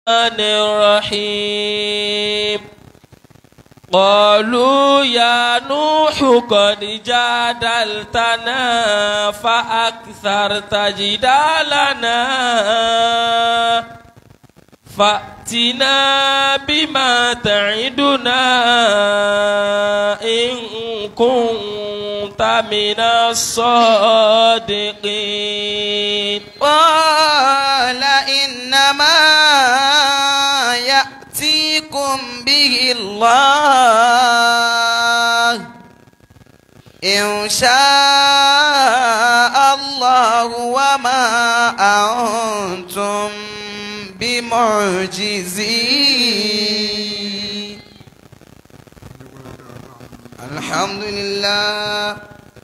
الرحيم قالوا يا نوح قد جادلتنا فأكثرت جدالنا فأتنا بما تعدنا إن كنت من الصادقين قال إنما يأتيكم به الله إن شاء الله وما أنتم بمعجزين الحمد لله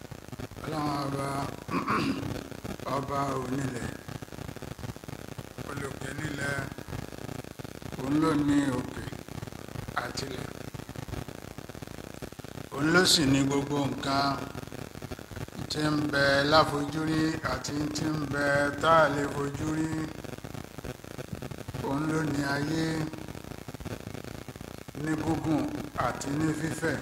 ọlọ́run ọba ọba onílẹ̀ olùkẹ́ nílẹ̀ òun ló ní òkè àtilẹ̀ òun ló sì ní gbogbo nǹkan tí ń bẹ láfojúrí àti tí ń bẹ tá a lè fojú rí òun ló ní ayé ní gígùn àti ní fífẹ̀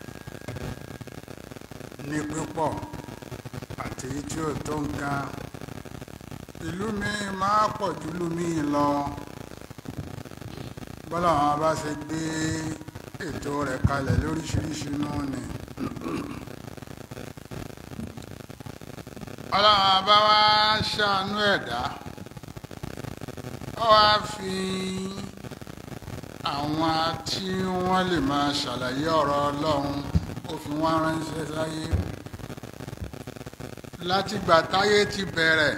ní pípọ̀ àti èyí tí ò tó nǹkan ìlú mi máa pọ̀ ju ìlú mi lọ bọ́lá àwọn bá ṣe gbé ètò rẹ̀ kalẹ̀ lóríṣiríṣi náà ni ọlọ́run bá wá ṣàánú ẹ̀dá ó wá fi àwọn tí wọ́n lè máa ṣàlàyé ọ̀rọ̀ ọlọ́run ó fi wọ́n ránṣẹ́ sáyé látìgbà táyé ti bẹ̀rẹ̀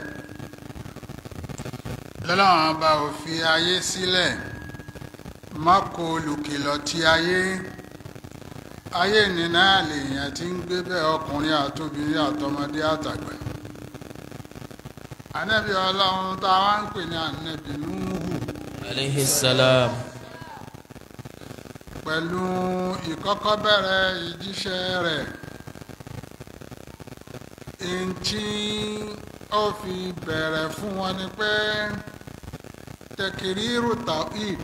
lọ́lọ́run bá ò fi ayé sílẹ̀ má kó olùkìlọ̀ ti ayé ayé nínú àlèyàn tí ń gbé bẹ́ẹ̀ ọkùnrin àtobìnrin àtọmọdé àtàgbà ànábì ọlọ́run tá a wá ń pè ní ànábì núhù عليه السلام pẹ̀lú ìkọ́kọ́ bẹ̀rẹ̀ ìjíṣẹ́ rẹ̀ èyí tí ó fi bẹ̀rẹ̀ fún wọn ni pé tẹkìrírù tawhid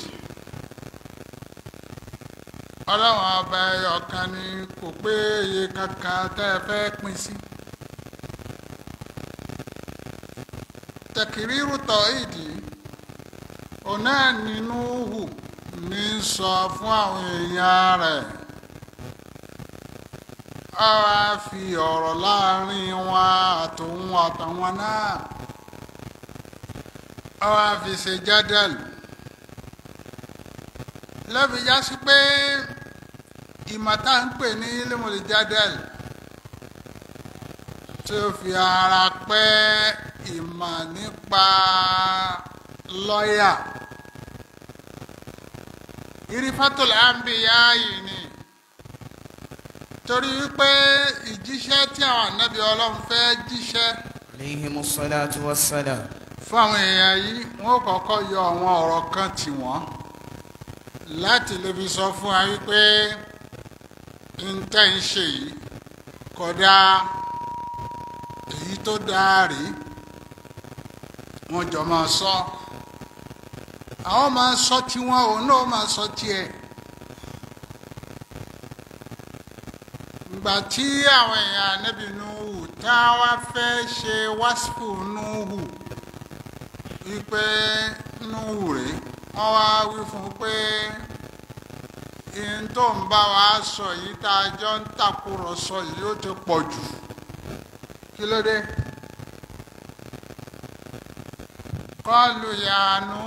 ọlọ́run ọba ẹyọ kan ni kò pé iye kankan tẹ́ ẹ fẹ́ pín sí tẹkìrírù tawhid òun náà nínú hù ní sọ fún àwọn èèyàn rẹ̀ a wá fi ọ̀rọ̀ láàrin wọn àtòun àtàwọn náà a wá fi ṣe jádàlù lẹ́bi já sí pé ìmọ̀ tá ń pè ní límọ̀lì jádàlù tí ó fi ara pẹ́ ìmọ̀ nípa lọ́yà irifatul anbiya yìí ni torí wípé ìjíṣẹ́ tí àwọn ànábì ọlọ́run fẹ́ jíṣẹ́ عليهم الصلاة والسلام fún àwọn èèyàn yìí wọ́n kọ́kọ́ yọ àwọn ọ̀rọ̀ kan tì wọ́n láti lè fi sọ fún wa wípé ntẹ́ ń ṣe yìí kódà èyí tó dáa rí wọ́n jọ máa sọ àwọn máa sọ tiwọn òun náà máa sọ tiẹ̀. ìgbà tí àwọn èèyàn níbi nuhu tá a wá fẹ́ ṣe wáṣípù nuhu wípé nuhu rè wọ́n wá wí fún un pé ihun tó ń bá wa sọ yìí tá a jọ ń tàkúrọ̀sọ yìí ó ti pọ̀ jù kí ló dé kọlù yanu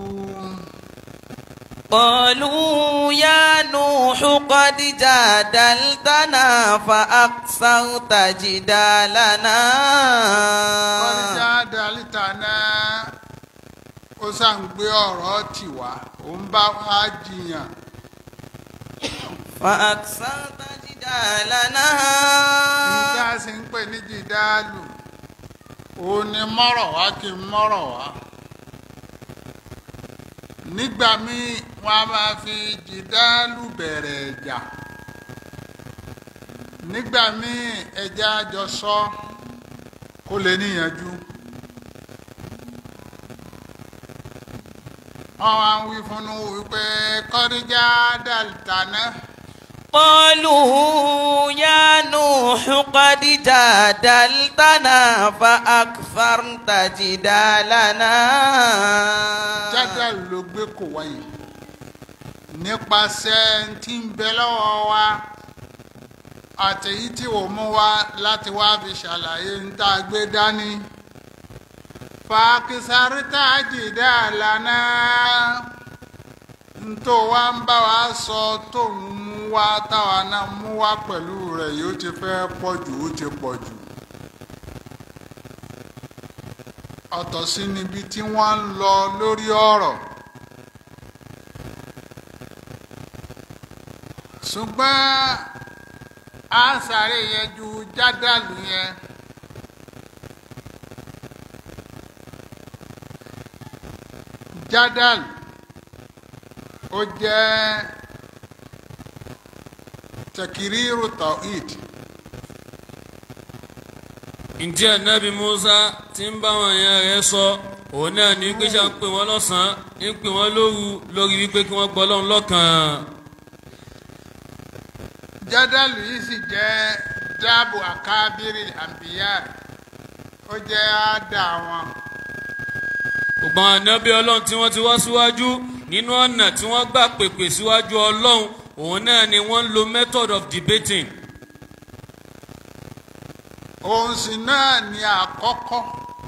قالوا يا نوح قد جادلتنا فأكثرت جدالنا kọlìjà dàlítà náà ó ṣàǹgbé ọ̀rọ̀ tiwa ó ń bá wa jiyàn فأكثرت جدالنا nígbà tí ń pè ní jìdáàlù òun ni mọ́rọ̀ wá kí n mọ́rọ̀ wá nígbà míì wọn a máa fi jìdáàlù bẹ̀rẹ̀ ẹ̀jà nígbà míì ẹja jọ sọ kó lè níyànjú wọ́n wá ń wí fún Nuhu wípé kọ́díjà dàlítàná قالوا يا نوح قد جادلتنا فأكثرت جدالنا jádàl ló gbé kò wáyé nípasẹ̀ tí ń bẹ lọ́wọ́ wa àtẹ̀yí tí ò mú wa láti wá fi ṣàlàyé ń tá a gbé dání fàákìsárítà jìdá lànà ntó wa ń bá wa sọ tó ń mú wa táwa náà mú wa pẹ̀lú rẹ̀ yóò ti fẹ́ pọ̀ jù ó ti pọ̀ jù. ọ̀tọ̀ sí níbi tí wọ́n ń lọ lórí ọ̀rọ̀. ṣùgbọ́n a sáré yẹn ju jádàlú yẹn. jádàlú ó jẹ́ takiriru tawhid ǹjẹ́ anabi musa ti ń bá wọn yẹn rẹ̀ sọ òun náà ní pé ṣá ń pè wọ́n lọ́sàn-án ń pè wọ́n lóru lórí wípé kí wọ́n gbọ́ lọ́run lọ́kàn. jádàlú yìí sì jẹ́ dáàbò àkábírì àǹbíyá ó jẹ́ àdá wọn. gbogbo àwọn ànábì ọlọ́run tí wọ́n ti wá síwájú nínú ọ̀nà tí wọ́n gbà pèpè síwájú ọlọ́run òun náà ni wọ́n ń lo method of debating. òun sì náà ní àkọ́kọ́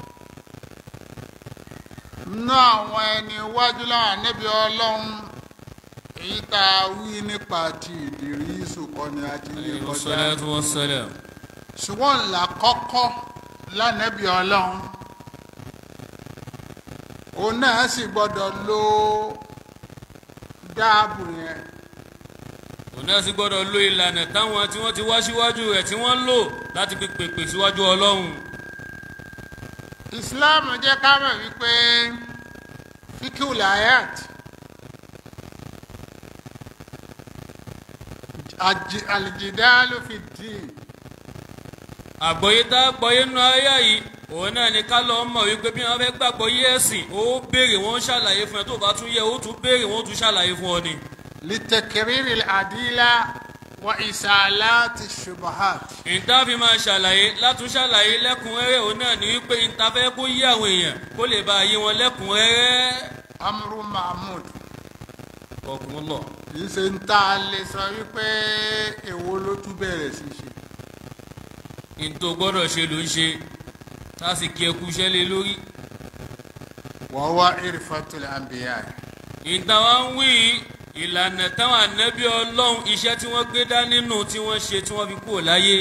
nínú àwọn ẹni iwájú láwọn ànábì ọlọ́run èyí tá a wí nípa ti Ìdírísù kọ́ ni a ti lè kọjá salatu wassalam. ṣùgbọ́n ńlá kọ́kọ́ lánàbì ọlọ́run òun náà sì gbọ́dọ̀ lo dáàbò yẹn òun náà sì gbọ́dọ̀ lo ìlànà táwọn tí wọ́n ti wá síwájú rẹ̀ tí wọ́n lò láti fi pèpè síwájú ọlọ́run. Islam jẹ́ ká mọ̀ wípé fíkìl ayat àjì- àlìjìdálù fi dín àgbọ́yé tá a gbọ́yé nínú ayé yìí òun náà ni ká lọ́ọ́ mọ̀ wípé bí wọ́n fẹ́ gbàgbọ́ yé ẹ̀sìn ó béèrè wọ́n ṣàlàyé fún ẹ tó bá tún yẹ ó tún béèrè wọ́n tún ṣàlàyé fún ọ ni. litakiriri àdílà wa ìsàlátì ṣubahat. ìta fi máa ṣàlàyé látún ṣàlàyé lẹ́kùnrẹ́rẹ́ òun náà ni wípé ìta fẹ́ kó yé àwọn èèyàn kó lè bá yé wọn lẹ́kùnrẹ́rẹ́. amru mahmud ọkùnrin lọ. yìí ṣe ń tá a lè sọ wípé èwo ló tún bẹ̀rẹ̀ sí ṣe. ìtò gbọ́dọ̀ ṣe ló ń ṣe tá a sì kí ẹkú iṣẹ́ lé lórí. wa huwa irfatul anbiya. ìta wa ń wí ìlànà táwọn ànábì ọlọ́run iṣẹ́ tí wọ́n gbé dá nínú tí wọ́n ṣe tí wọ́n fi kúrò láyé.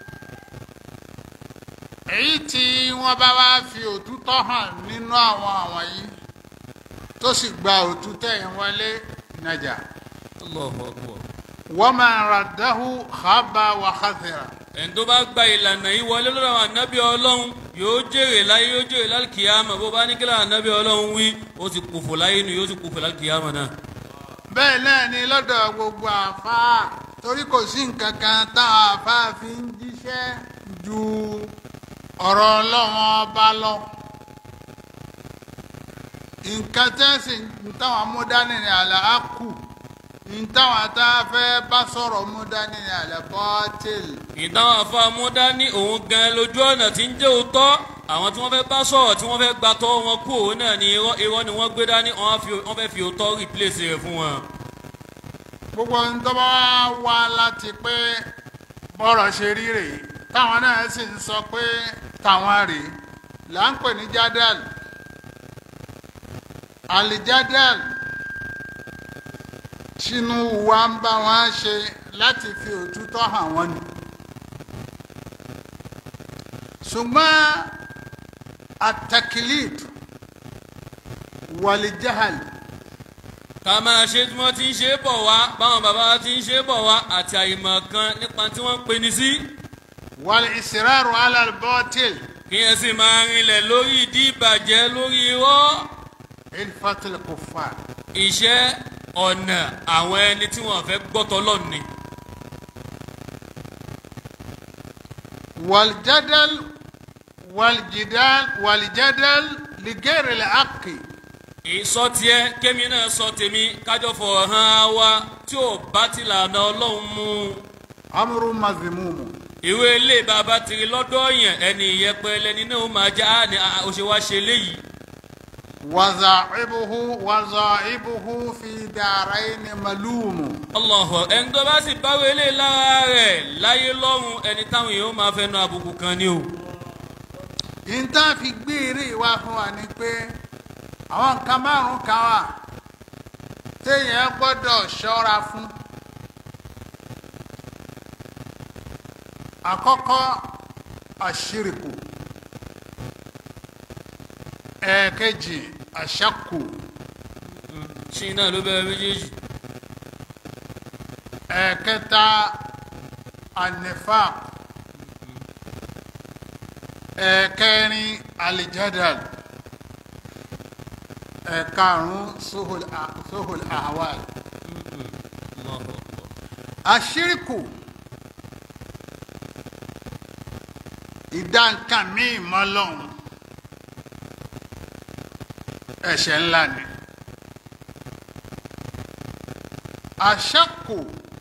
èyí tí wọ́n bá wá fi òtútọ́ hàn nínú àwọn àwọn yìí tó sì gba òtútọ́ yẹn wọlé nàjà. Allahu Akbar. wa man raddahu khaba wa khasira. ẹni tó bá gba ìlànà yìí wọlé lọ́dọ̀ àwọn ànábì ọlọ́run yóò jèrè láyé yóò jèrè lálùkìyàmà bó bá ní kí làwọn ànábì ọlọ́run wí ó ti kòfò láyé nu yóò ti kòfò lálùkìyàmà náà. bẹ́ẹ̀ náà ni lọ́dọ̀ gbogbo àfáà torí kò sí nǹkan kan táwọn àfáà fi ń jíṣẹ́ ju ọ̀rọ̀ ọlọ́run ọba lọ. nǹkan tẹ́sí táwọn amúdání ni àlà á kù táwọn tá a fẹ́ bá sọ̀rọ̀ múdání ni àlà bọ́tìlì. ìtàwọn afáàmúdá ní òun gan lójú ọ̀nà tí ń jẹ́ òótọ́ àwọn tí wọ́n fẹ́ bá sọ̀rọ̀ tí wọ́n fẹ́ gba tọ́ wọn kú òun náà ní irọ́ irọ́ ni wọ́n gbé dání wọ́n fi- wọ́n fẹ́ fi òótọ́ replace rẹ̀ fún wọn. gbogbo ń tọ́ bá wá láti pé bọ́rọ̀ ṣe rí rèé táwọn náà sì ń sọ pé táwọn rèé là ń pè ní jádàl àlìjádàl tinú wa ń bá wọn ṣe láti fi òtútọ́ hàn wọ́n ni ṣùgbọ́n àtàkìlìd wàlìjáhàl ká máa ṣe tí wọ́n ti ń ṣe é bọ̀ wá báwọn bàbá wa ti ń ṣe é bọ̀ wá àti àìmọ̀ kan nípa tí wọ́n ń pè ní sí. wàlìsirárù alàlbọ́tìl kí ẹ sì máa rinlẹ̀ lórí ìdí ìbàjẹ́ lórí irọ́ ilfatil kufar. iṣẹ́ ọ̀nà àwọn ẹni tí wọ́n fẹ́ gbọ́tọ̀ lọ́ni. والجدل والجدال والجدل لغير الحق ìsọ tiẹ kémi náà sọ tèmi kájọ fọ̀rọ̀ hàn wa tí ò bá ti lànà ọlọ́run mu amúrú mazimumu ìwé ilé bàbá tiri lọ́dọ̀ yẹn ẹni ìyẹpẹ lẹni náà ó máa já á ní a- ó ṣe wá ṣe léyìí wazaibuhu wazaibuhu fi daraini malumu ọlọ́họ̀ ẹni tó bá sì báwo ilé lára rẹ̀ láyé lọ́run ẹni táwọn èèyàn máa fẹnu àbùkù kan ni o ìtàn fi gbé eré wá fún wa ni pé àwọn nǹkan márùn kan wà téèyàn gbọ́dọ̀ ṣọ́ra fún àkọ́kọ́ àṣírìkù ẹ̀ẹ̀kejì àṣàkù ṣì náà ló bẹ̀rẹ̀ méjèèjì ẹ̀ẹ̀kẹta anifaq ẹ̀ẹ̀kẹrin alijadal ẹ̀ẹ̀karùn suhul a- suhul ahwal Allahu Akbar. àṣírìkù ìdá nǹkan míì mọ́ lọ́hùn ẹ̀ṣẹ̀ ńlá ni àṣàkù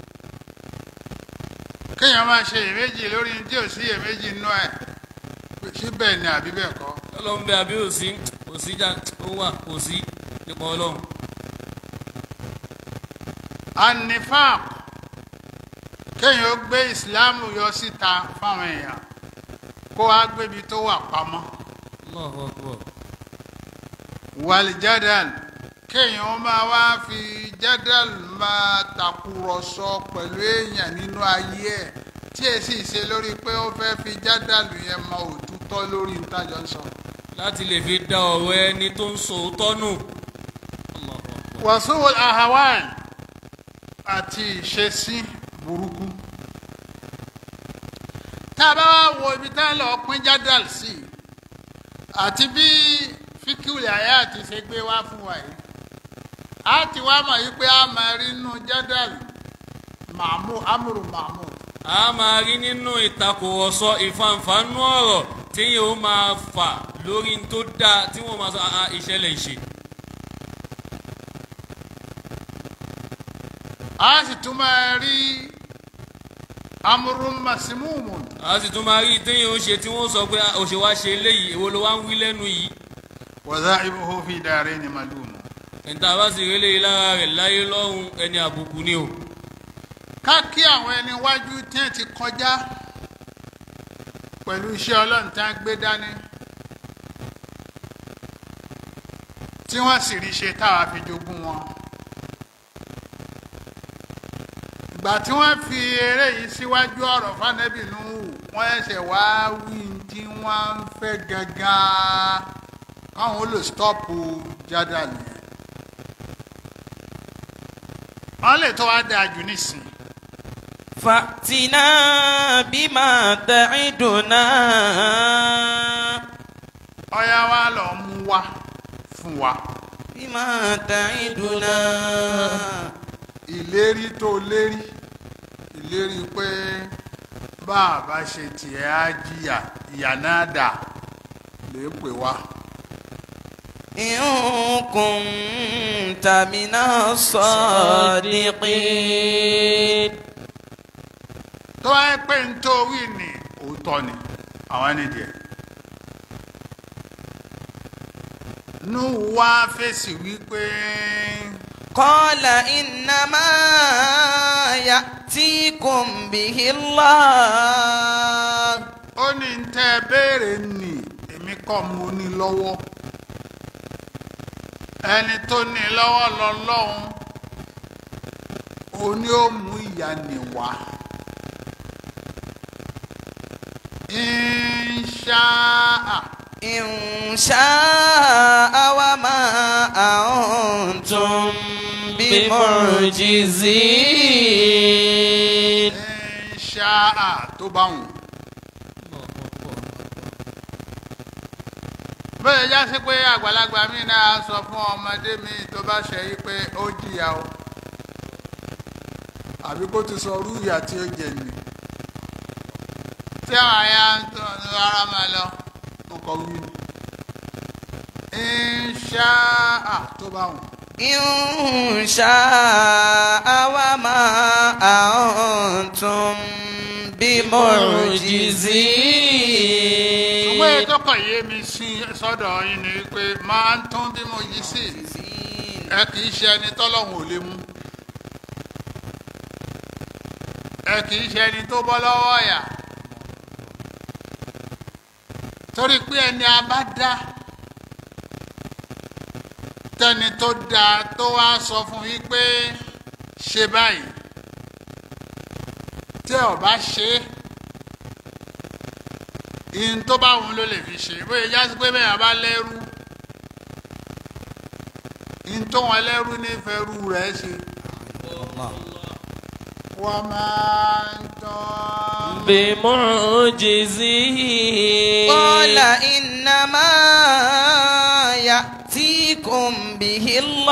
kéèyàn máa ṣe iyèméjì lórí ní tí ò sí iyèméjì nínú ẹ̀ pé síbẹ̀ ni àbí bẹ́ẹ̀ kọ́ ọlọ́run bẹ àbí òsí òsí já ó wà òsí nípa ọlọ́run anifaq kéèyàn ó gbé ìsìláàmù yọ síta fáwọn èèyàn kó wá gbébi tó wà pamọ́ Allahu Akbar. wàlìjádàl kéèyàn ó máa wá fi jádàl máa tàkùrọ̀sọ pẹ̀lú èèyàn nínú ayé ẹ̀ tí ẹ sì ṣe lórí pé ó fẹ́ fi jádàl yẹn mọ òtútọ́ lórí ìtajọ sọ. láti lè fi da ọ̀rọ̀ ẹni tó ń sọ òótọ́ nù Allahu Akbar. wàsíwò ahawal àti ìṣesí burúkú tá a bá wá wo ibi tá a lọ pín jádàl sí àti bí fíkìlì ayé àti ṣe gbé wá fún wa yìí a ti wá mọ̀ yí pé a máa rí inú jádàl màmú amúrù màmú a máa rí nínú ìtakùrọ̀sọ ìfanfàánú ọ̀rọ̀ tí yóò máa fà lórí n tó dáa tí wọ́n máa sọ àà ìṣẹ̀lẹ̀ ìṣe. a sì tún máa rí amúrù màsímùmù a sì tún máa rí téèyàn ó ṣe tí wọ́n sọ pé òṣè wá ṣe eléyìí èwo ló wá ń wí lẹ́nu yìí. wàzà ibùhó fi dàrẹ́ ni màlúùmù. níta bá sì rí eléyìí lára rẹ̀ láyé lọ́rùn ẹni àbùkù ni o. ká kí àwọn ẹni wájú tí ẹ ti kọjá pẹ̀lú iṣẹ́ ọlọ́run tí wọ́n gbé dání tí wọ́n sì rí ṣe táwa fi jogún wọn. ìgbà tí wọ́n fi eré yìí síwájú ọ̀rọ̀ fánẹ́bì Nuhu wọ́n ẹsẹ̀ wá wí tí wọ́n ń fẹ́ gangan káwọn ó lè stọ́ọ̀pù jádà nìyẹn. wọ́n lè tó wá dáa jù nísìnyí. فأتنا بما تعدنا ọyá wa lọ mú wá fún wa بما تعدنا ìlérí tó lérí ìlérí pé bá a bá ṣe tiẹ̀ á jìyà ìyà náà dà lè pè wá. إن كنت من الصادقين tó wáyé pé ń tó wí ní òótọ́ ni àwọn ẹni díẹ̀. nú wá fèsì wípé قال إنما يأتيكم به الله ó ní ń tẹ́ ẹ béèrè nì èmi kọ́ mo ní lọ́wọ́ ẹni tó ní lọ́wọ́ lọ́lọ́run òun ni ó mú ìyà nì wá. Insha'a إن شاء وما أنتم بمعجزين Insha'a tó bá wù. bẹ́ẹ̀ já sí pé àgbàlagbà mi náà sọ fún ọmọdé mi tó bá ṣe yí pé ó jìyà o àbí kó ti sọ orú ìyà tí ó jẹ nì. tí àwọn àyà ń tọ́ ara máa lọ mo kọ wí ni. Insha'a tó bá wù. إن شاء وما أنتم بمعجزين ṣùgbọ́n ètò kan yé mi sí sọ́dọ̀ yín ni pé máa ń tún bí mo yí sí ẹ kì í ṣe ẹni tọ́lọ́hún ò lè mú ẹ kì í ṣe ẹni tó bọ́ lọ́wọ́ ọ̀yà torí pé ẹni a bá dá tẹni tó dáa tó wá sọ fún yín pé ṣe báyìí tí ẹ ò bá ṣe é ìyìn tó bá wọn ló lè fi ṣe bóyá jásí pé bẹ́ẹ̀ bá lẹ́rú ìyìn tó wọn lẹ́rú nífẹ̀ẹ́ rú rẹ̀ ṣe. wọ́n máa ń tán. بمعجزين قال إنما يأتيكم به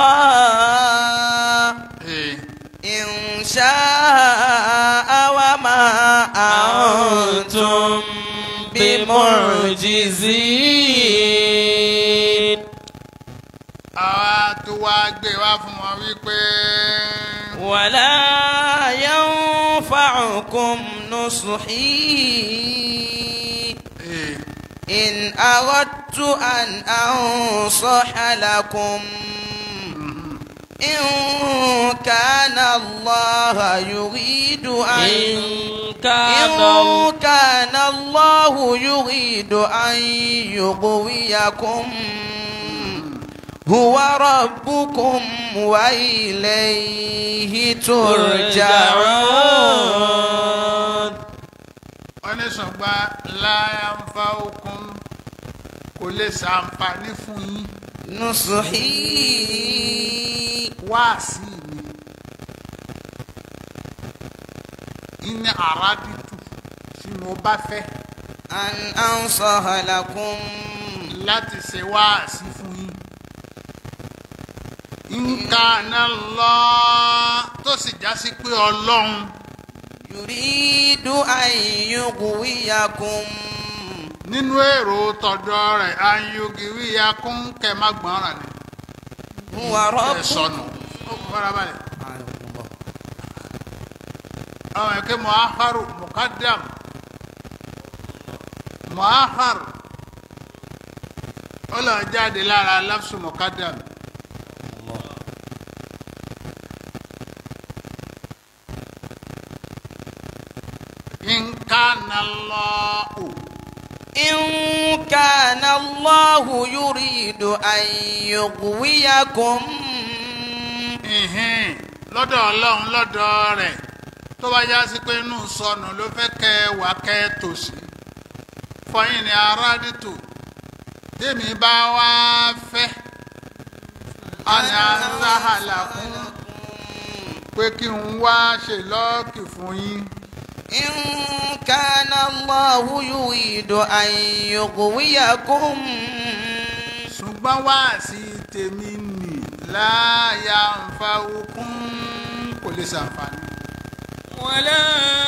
الله Ee, إن شاء وما أنتم بمعجزين àwa tó wá gbé wá fún wọn wípé ولا ينفعكم نصحي ee, إن أردت أن أنصح لكم إن كان الله يريد أن إن كان إن كان الله يريد أن يغويكم هو ربكم وإليه ترجعون wọ́n ní ṣùgbọ́n láyà ń fa okun kò lè ṣàǹfààní fún yín نصحي wáàsí mi ìní àràdìtù tí mo bá fẹ́ أن أنصح لكم láti ṣe wáàsí fún yín. nǹkan náà lọ tó sì já sí pé ọlọ́run يريد أن يغويكم nínú èrò tọ̀dọ̀ rẹ̀ ayọ̀gìrì akún kẹ́ má gbọ́nràn ni. هو ẹ ربكم sọnù ó kò farabalẹ̀. àwọn ẹ̀kẹ́ muaharu mukadam muaharu ó lọ jáde lára lafsu mukadam. nǹkan lọ́ọ̀ إن كان الله يريد أن يغويكم ìhìn lọ́dọ̀ ọlọ́run lọ́dọ̀ rẹ̀ tó bá já sí pé inú sọnù ló fẹ́ kẹ́ ẹ wà kẹ́ ẹ tòsí fọyín ni arádìtò tèmi bá wá fẹ́ àní azáhàlà fún pé kí n wá ṣe lọ́ọ̀kì fún yín إن كان الله يريد أن يغويكم ṣùgbọ́n wá sí tèmi nì láàyà ń fa okun kò lè ṣàǹfààní. ولا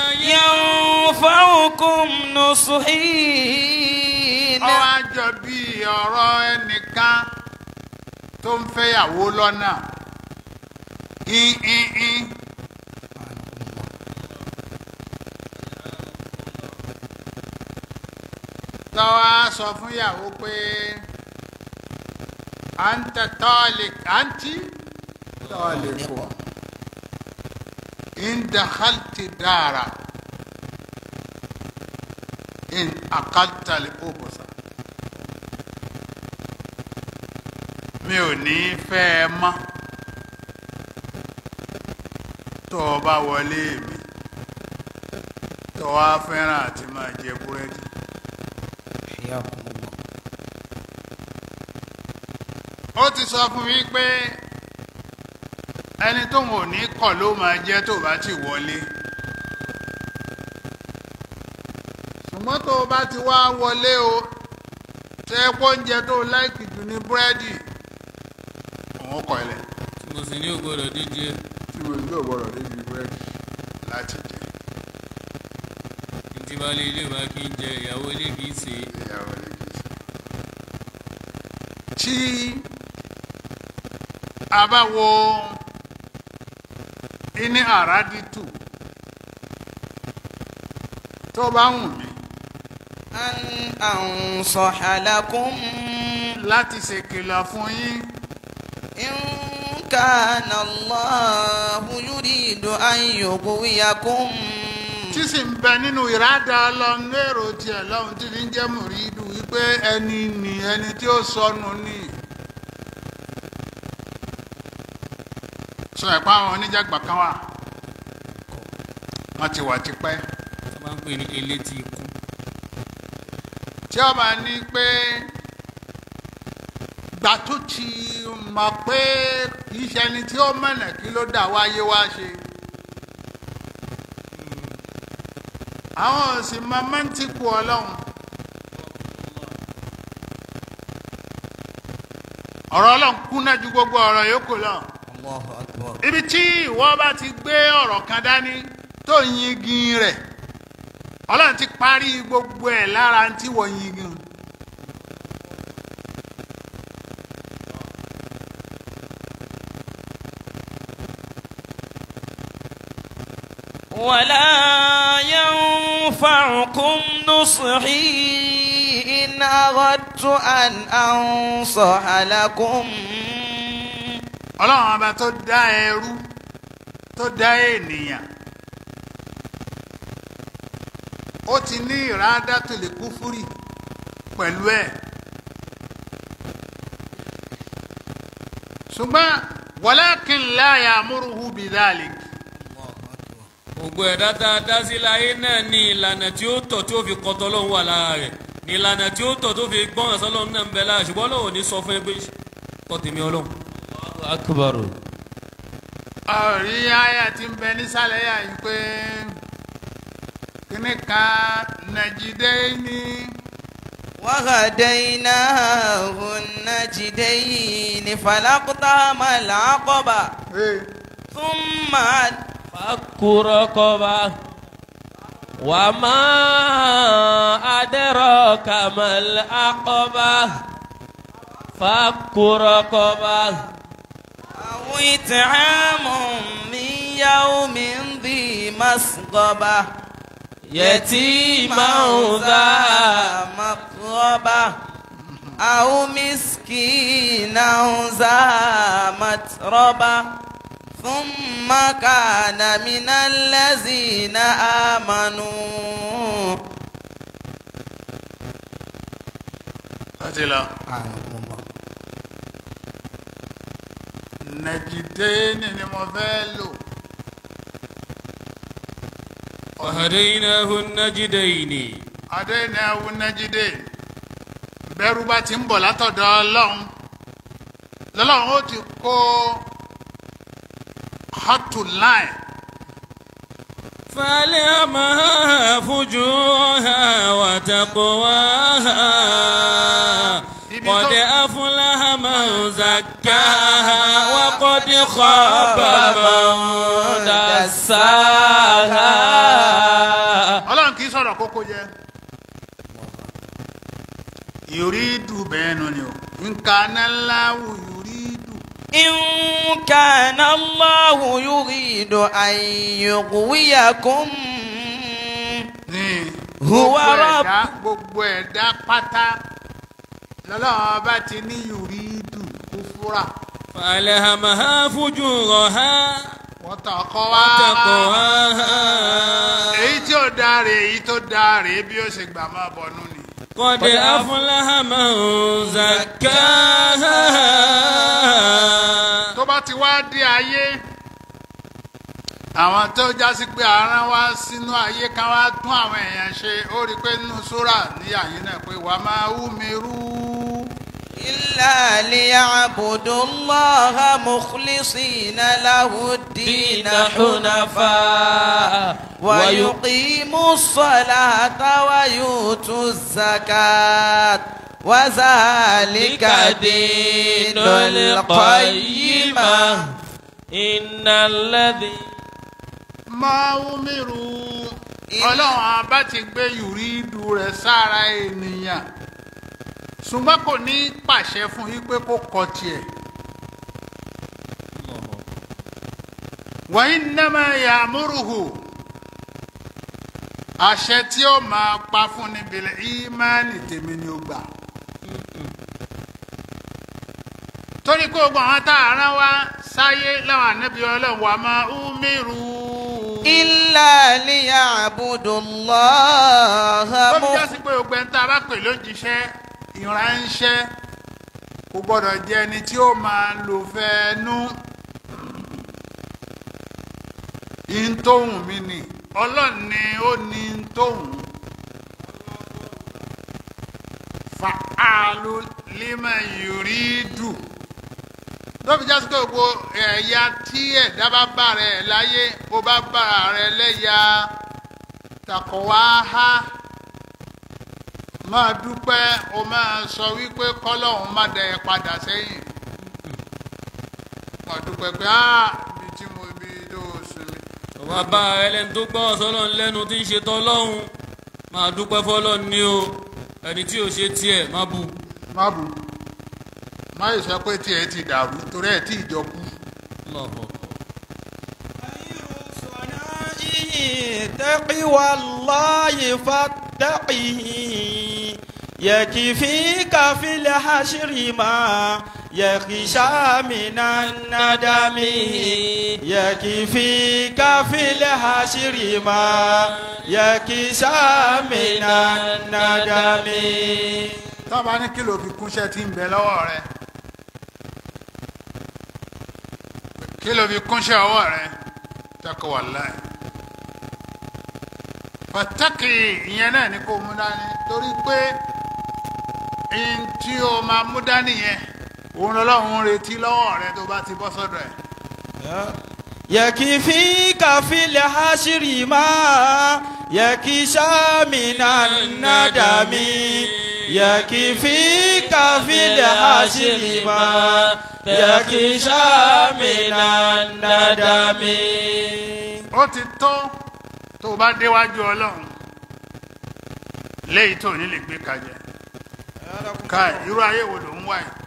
ينفعكم نصحي ọwọ́ àjọ bíi ọ̀rọ̀ ẹnìkan tó ń fẹ́yàwó lọ́nà ìhìnhìn tọ́wọ́ á sọ fún ìyàwó pé àǹtẹ tọ́ọ̀lì àǹtí tọ́ọ̀lì pọ̀ in dakhalti dara in akalta al-ubusa mi ò ní fẹ́ ẹ mọ́ tó o bá wọlé mi tó o wá fẹ́ràn àti máa jẹ búrẹ́dì. ó ti sọ fún mi pé ẹni tóun ò ní kọ̀ ló máa jẹ́ tó bá ti wọlé. ṣùgbọ́n tó o bá ti wá wọlé o tẹ oúnjẹ tó láìkì jù ní búrẹ́dì òun kọ̀ ilẹ̀ tí mo sì ní ògbọ́dọ̀ díje tí mo ní ògbọ́dọ̀ débi búrẹ́dì láti jẹ ntí balẹ̀ ilé wa kì í jẹ ìyàwó ilé kì í ṣe ìyàwó lè kì í ṣe. tí àbáwo iní àràdìtù tó bá wù mí أن أنصح لكم láti ṣèkìlọ̀ fún yín إن كان الله يريد أن يغويكم tí sì ń bẹ nínú ìrádà ọlọ́run èrò tiẹ̀ lọ́hùn tí ní jẹ́ mùrídù wípé ẹni nì ẹni tí ó sọnù ni. sọ ẹ̀pá àwọn oníjàgbà kan wà wọ́n ti wà tipẹ́ wọ́n máa ń pè ní elétí ikú. tí ó bá ní pé gbà tó ti mọ̀ pé kì í ṣe ẹni tí ó mọ̀nà kí ló dà wáyé wá ṣe. àwọn òsì máa máa ń tìkú ọlọ́run. ọ̀rọ̀ ọlọ́run kúnná ju gbogbo ọ̀rọ̀ yòókù lọ. الله أكبر ibi tí ìwọ bá ti gbé ọ̀rọ̀ kan dání tó yingin rẹ̀ ọlọ́run ti parí gbogbo ẹ̀ lára tí wọ́n yingin. ولا ينفعكم نصحي إن أردت أن أنصح لكم ọlọ́run ọba tó dá ẹrú tó dá ènìyàn ó ti ní ìrádá tó lè kú fúrì pẹ̀lú ẹ̀ ṣùgbọ́n walakin la ya'muruhu bidhalik gbogbo ẹ̀dá tá a dá sí láyé náà ní ìlànà tí ó tọ̀ tí ó fi kọ́tọ́ lọ́hùn wà lára rẹ̀ ní ìlànà tí ó tọ̀ tó fi gbọ́ràn sọ́lọ́hùn náà ń bẹ lára ṣùgbọ́n Ọlọ́hun ò ní sọ fún ẹ pé kọ́ tèmi ọlọ́hun. akbar ọ̀rí àyà tí ń bẹ nísàlẹ̀ yà yìí pé kíní kan Najidayni وهديناه النجدين فلاقتحم العقبة eh, ثم فك رقبة وما أدراك ما العقبة فك رقبة أو إطعام من يوم ذي مسغبة يتيما ذا مقربة أو مسكينا ذا متربة ثم كان من الذين آمنوا láti lọ. Najidayni ni mo fẹ́ lò. وهديناه النجدين Adéyìnàwó Najidayni bẹ́rù bá ti ń bọ̀ látọ̀dọ̀ ọlọ́run lọ́lọ́run ó ti kó hot line فألهمها فجورها وتقواها قد أفلح من زكاها وقد خاب من دساها ọlọ́run kì í sọ̀rọ̀ kókó jẹ́ yòrídù bẹ́ẹ̀ nù ni o nǹkan aláwọ̀ yòrídù إن كان الله يريد أن يغويكم ní Huwa gbogbo Rabb. ẹ̀dá gbogbo ẹ̀dá pátá lọ́lọ́run bá ti ní yòrídù kúfúrà فألهمها فجورها wọ́n tàn kọ́ wá وتقواها èyí tí ó dáa rè èyí tó dáa rè bí ó ṣe gbà máa bọ̀nú ni. قد أفلح من زكاها tó bá ti wá dé ayé àwọn tó jásí pé aràn wá sínú ayé ká wá tún àwọn èèyàn ṣe ó rí i pé nínú súrà ní àyín náà pé wàá máa wú mi rú. إلا ليعبدوا الله مخلصين له الدين دين حنفاء ويقيموا الصلاة ويؤتوا الزكاة وذلك دين القيمة إن الذي máa wú mi rú. ọlọ́run abá ti gbé yùrídù rẹ̀ sára ènìyàn ṣùgbọ́n kò ní pàṣẹ fún yí pé kó kọ tiẹ̀ wa innama ya'muruhu àṣẹ tí ó máa pa fún ni bil ìmánì tèmi ni ó gbà. torí kó gbọ́n àwọn tá a rán wá sáyé láwọn ànábì ọlọ́run wà máa umiru. إلا ليعبدوا الله tó fi مخ- jásí pé gbogbo ẹni tá a bá pè lójíṣẹ́ ìránṣẹ́ kò gbọ́dọ̀ jẹ́ ẹni tí ó máa lò fẹ́ẹ́nú. ìntòhùn mi ni ọlọ́run ni ó ní ìntòhùn. fa'alu lima yuridu tó fi jásí pé gbogbo ẹ̀yà tí ẹ̀dá bá bá rẹ̀ láyé bó bá bá rẹ̀ lẹ́yà takọ̀wáhá máa dúpẹ́ o máa sọ wípé kọ́lọ́hún má dẹ̀ ẹ́ padà sẹ́yìn máa dúpẹ́ pé á ibi tí mo ibi tó sùn mi. ọba bá ẹlẹ́ni tó gbọ́ ọ̀sọ́lọ́ lẹ́nu tí ń ṣe tọ́lọ́hún máa dúpẹ́ fọ́lọ́ ní o ẹni tí ò ṣe tiẹ̀ má bu. má bù má yìí sọ pé tiẹ̀ ti dàrú torí ẹ̀ tí ìjọ kú. Allahu تقوى الله فاتقه يكفيك في الحشر ما يخشى من الندم يكفيك في الحشر ما يخشى من الندم tọ́ba ní kí ló fi kúnṣẹ́ tí ń bẹ lọ́wọ́ rẹ kí ló fi kúnṣẹ́ ọwọ́ rẹ tẹ́kọ̀ wà láì pàtàkì ìyẹn náà ni kò mú dání torí pé ihun tí o máa mú dání yẹn òun lọ́lọ́run ń retí lọ́wọ́ rẹ tó bá ti bọ́ sọ́dọ̀ ẹ̀ يكفيك في الحشر ما يكشى من الندم يكفيك في الحشر ما يكشى من الندم ó ti tó tó o bá déwájú ọlọ́run léyìí tó ní lè gbé kajẹ ká irú ayé wo ló ń wá yìí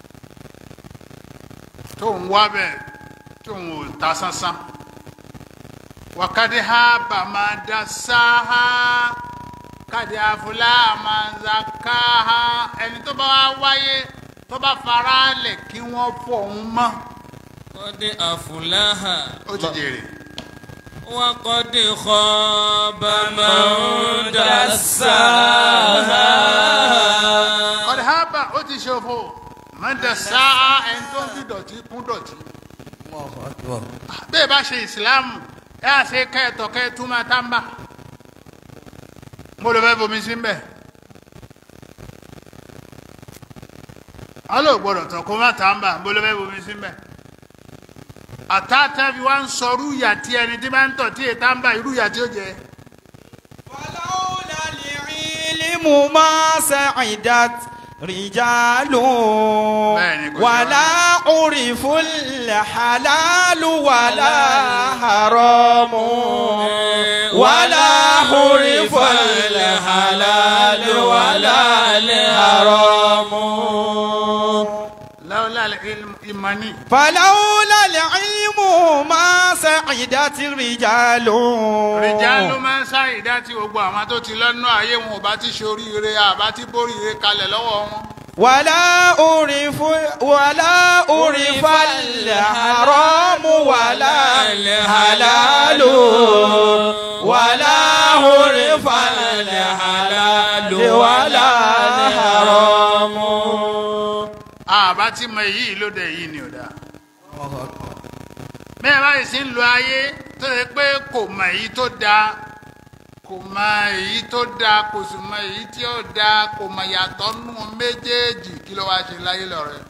tó ń wá bẹ́ẹ̀ tó ń wò ta sánsán wàkàdé ha bà máa da sáá kàdé àfúlà máa ń za káá ẹni tó bá wá wáyé tó bá fara lẹ̀ kí wọ́n fọ̀ ọ́n mọ́ qad aflaha ó ti jèrè. wa qad khaba man dassaha. ọ̀dẹ̀ hábà ó ti ṣòfò mọ́tò sáá ẹni tó ń fi dọ̀tí kún dọ̀tí. bẹ́ẹ̀ bá ṣe ìsìláàmù ẹ á ṣe kẹ́ẹ̀tọ̀ kẹ́ẹ̀tú máa tá ń bà. mo lè fẹ́ bomi sí mbẹ́. alo gbọ́dọ̀ tọ̀ kó má tá ń bà mo lè fẹ́ bomi sí mbẹ́. àtàtà fi wá ń sọ rúyà tí ẹni tí bá ń tọ̀ tí ètà ń bà irú yà tí ó jẹ. ولولا العلم ما سعدت رجال بẹ́ẹ̀ni kò sí ولا عرف الحلال ولا حرام ولا عرف الحلال ولا الحرام lọ́wọ́lá ìmọ̀ni. فلولا العلم ما سعدت رجال rìjálù máa ń ṣàìdá tí gbogbo àwọn tó ti lọ́nà ayé wọn ò bá ti ṣoríire àbá ti bóríire kalẹ̀ lọ́wọ́ wọn. ولا أعرف ولا أعرف الحرام ولا الحلال ولا أعرف الحلال ولا الحرام àbá ti mọ èyí lóde yìí ni ò dáa. bẹ́ẹ̀ báyìí sì ń lo ayé tó yẹ pé kò mọ èyí tó dáa kò mọ èyí tó dáa kò sì mọ èyí tí ó dáa kò mọ ìyàtọ̀ nù méjèèjì kí ló wáá ṣe láyé lọ́rẹ́.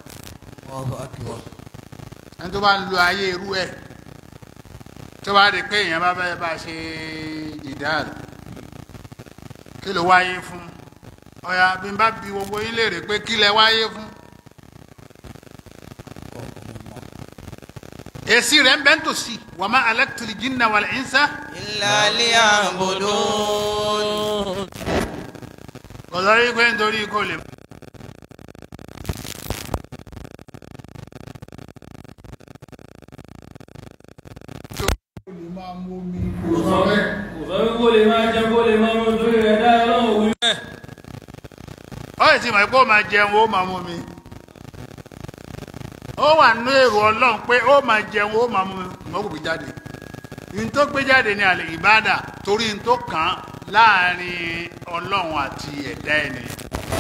ẹni tó bá ń lo ayé irú ẹ̀ tó bá di pé èèyàn bá bẹ́ẹ̀ bá ṣe jìdáàlì kí ló wáyé fún ọ̀yà bí n bá bi gbogbo yín léèrè pé kí lẹ wáyé fún. èsì rẹ̀ ń bẹ́ ń tòsí wa ma alaktul jinna wal insa إلا ليعبدون kò sọ wípé nítorí kò lè. máa mú omi kò sọ bẹ́ẹ̀. kò sọ pé kó lè máa jẹ kó lè máa mú torí rẹ̀ dá ọlọ́run wí bẹ́ẹ̀. ó sì ti mọ̀ pé ó máa jẹun ó máa mú mi ó wà nínú èrò ọlọ́run pé ó máa jẹun ó máa mú mi ṣùgbọ́n kò gbé jáde n tó gbé jáde ní àlè ìbádà torí n tó kàn án láàrin ọlọ́run àti ẹ̀dá ènìyàn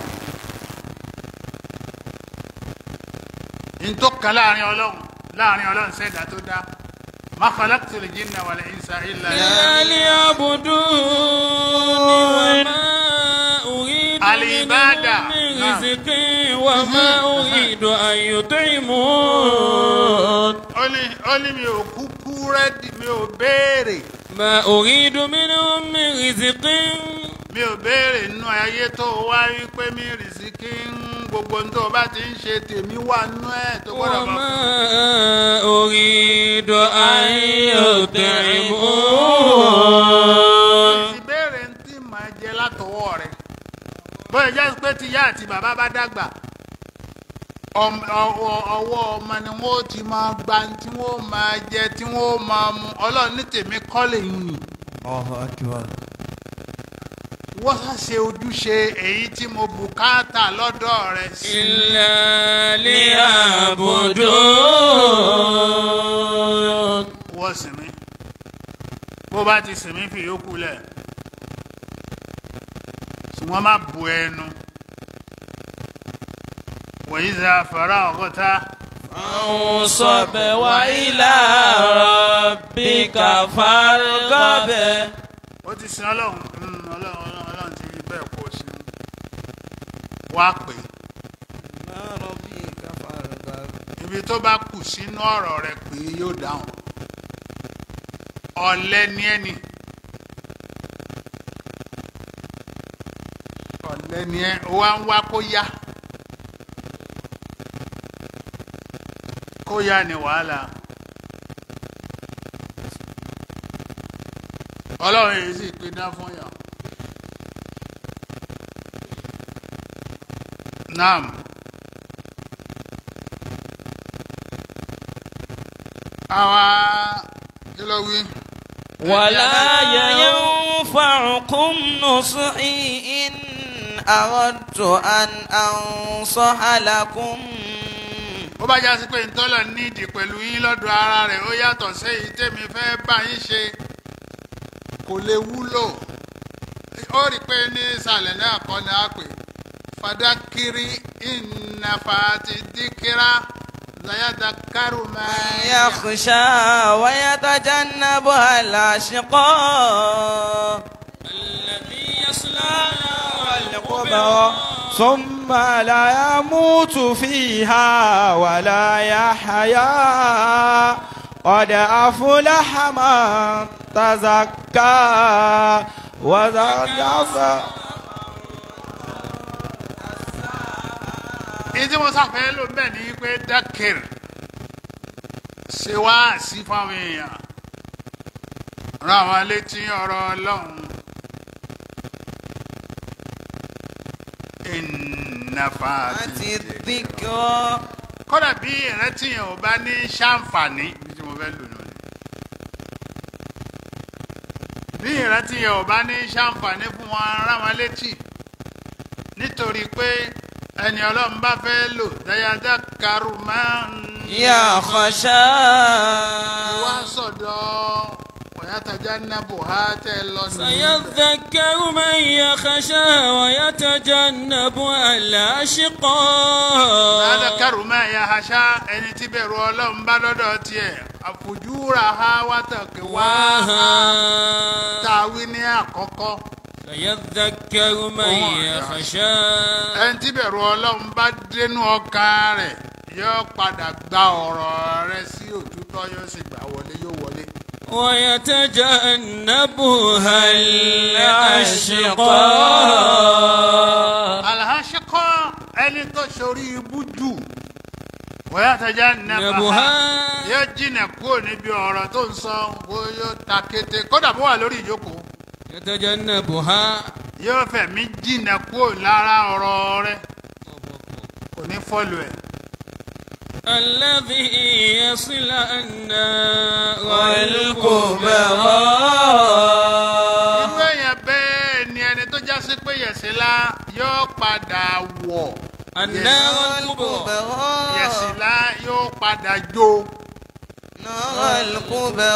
n tó kàn láàrin ọlọ́run láàrin ọlọ́run sẹ́dá tó dá ma khalaqtul jinna wal insa illa إلا ليعبدوني وما أريد العبادة. منهم من نعم. رزق وما أريد أن يطعمون ó ní ó ní mi ò kúkú rẹ́dì mi ò béèrè ما أريد منهم من رزق mi ò béèrè nínú ayé tó o wá rí pé mi rìsíkì ń gbogbo ohun tó o bá ti ń ṣe tèmi wà nínú ẹ̀ tó gbọ́dọ̀ mọ̀ وما fún أريد أن يطعمون ìbéèrè ń tí màá jẹ látọwọ́ rẹ̀ bóyá jẹ́ pé ti yá àti bàbá bá dàgbà ọm- ọwọ́ ọwọ́ ọmọ ni wọ́n ti máa gba tí wọ́n máa jẹ tí wọ́n máa mu ọlọ́run ní tèmi kọ́ lèyìn nì wọ́n ṣá ṣe ojúṣe èyí tí mo bùkátà lọ́dọ̀ rẹ̀ sí إلا ليعبدون wọ́n sinmi bó bá ti sinmi fi yókù lẹ̀ ṣùgbọ́n má bu ẹnu wọ̀nyí za fara ọ̀gọ́ta فانصب وإلى ربك فارغب ó ti sin ọlọ́run mm, ọlọ́run ọlọ́run ọlọ́run ti rí bẹ́ẹ̀ kó o sin wá pè é ibi tó bá kù sínú ọ̀rọ̀ rẹ̀ pé yóò dáhùn ọ̀lẹ ni ẹni ọ̀lẹ ni ẹ ó wá ń wá kó yá kó yá ni wàhálà ọlọ́run yìí sì pé dá fún yàn naam. àwa kí ló wí. ولا ينفعكم نصحي إن أردت أن أنصح لكم bó bá já sí pé ntọ́lọ̀ nídìí pẹ̀lú yín lọ́dọ̀ ara rẹ̀ ó yàtọ̀ sẹ́yìn tèmi fẹ́ bá yín ṣe kò lè wúlò ó rí i pé ní ìsàlẹ̀ náà kọ́ ni a pè fadakiri ìnàfàtì dìkìrà zayadakaru máa يخشى ويتجنبها الأشقى الذي يصلى القبر ثم لا يموت فيها ولا يحيا قد أفلح من تزكى وذكر ìdí wọn sàfẹ́ ló ń bẹ̀ ní pé dákìr ṣe wá sí fáwọn èèyàn rán àwọn létí ọ̀rọ̀ ọlọ́run ìnàfà àti àti dhikra kódà bí ìrántí yẹn ò bá ní ṣàǹfààní bí tí mo fẹ́ lò lónìí bí ìrántí yẹn ò bá ní ṣàǹfààní fún wọn rán wọn létí nítorí pé ẹni ọlọ́run bá fẹ́ lò dáyàdá karù máa ń yakhsha wá sọ̀dọ̀ ọ̀yàtàjà nàbò ha tẹ́ lọ nìyí. سيذكر من يخشى ويتجنبها الأشقى dáyàdá karù máa yà haṣá ẹni tí bẹ̀rù ọlọ́run bá lọ́dọ̀ tiẹ̀ àfojúra ha wátàkì wá ha tàwí ní àkọ́kọ́. سيذكر من يخشى ẹni tí bẹ̀rù ọlọ́run bá dénú ọkàn rẹ̀ yóò padà gba ọ̀rọ̀ rẹ̀ sí òtútọ́ yóò sì gbà wọlé yóò wọlé. ويتجنبها الأشقى alhashikọ ẹni tó sori ibú jù wọ́yà tẹ̀já nàbà نبها yóò jìnà kúrò níbi ọ̀rọ̀ tó ń sọ bó yóò ta kété kódà bó wà lórí ìjókòó يتجنبها yóò fẹ̀mí jìnà kúrò lára ọ̀rọ̀ rẹ̀ kò ní fọ́lù ẹ̀ الذي يصل النار والكبرى irú èèyàn bẹ́ẹ̀ ni ẹni tó já sí pé yẹ̀sìlá yóò padà wọ̀ النار الكبرى yẹ̀sìlá yóò padà jó نار الكبرى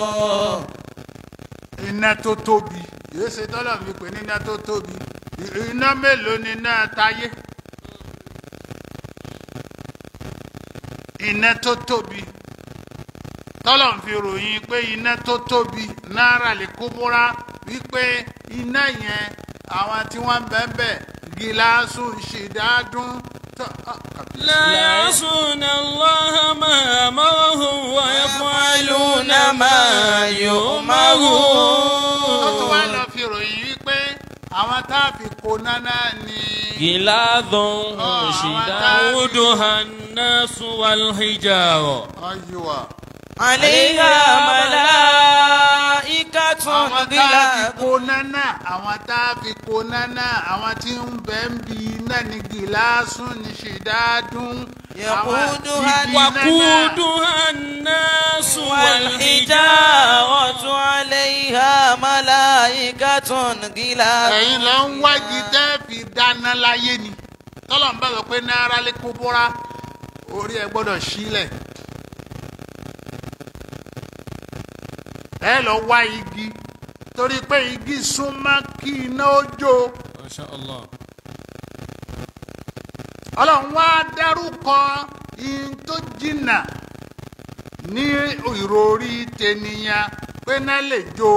iná tó tóbi yóò ṣe tọ́lọ̀ mi pè ní iná tó tóbi I- iná mélòó ni iná táyé iná tó tóbi tọ́lọ̀ ń fi ròyìn pé iná tó tóbi náírà lè kó bóra wípé iná yẹn àwọn tí wọ́n ń bẹ́ẹ̀ bẹ́ẹ̀ gíláàsù ṣèdádún tó. ah, kàbí- لا يعصون الله ما أمرهم ويفعلون ما ó tún wá يؤمرون lọ fi ròyìn wípé àwọn tá a fi kó náná ni. غلاظ آه، شداودها الناس والحجارة ayuwa. عليها ملائكة àwọn tá a fi غلاظ kó náná àwọn tá a fi kó náná àwọn tí ń bẹ ń bi iná ní gíláàsù ní ṣìdádún. يقودها وقودها الناس والحجارة والحجارة عليها ملائكة غلاظ ẹ̀yin lọ ń wájú tẹ́ fi dáná láyé ni tọ́lọ̀ ń bá sọ pé náírà lè kó bóra orí ẹ gbọ́dọ̀ sílẹ̀. ẹ lọ wá igi torí pé igi súnmọ́ kí iná ó jó. ما شاء الله ọlọ́run wá dárúkọ ihun tó jìnnà ní ìròrí tènìyàn pé náà lè jó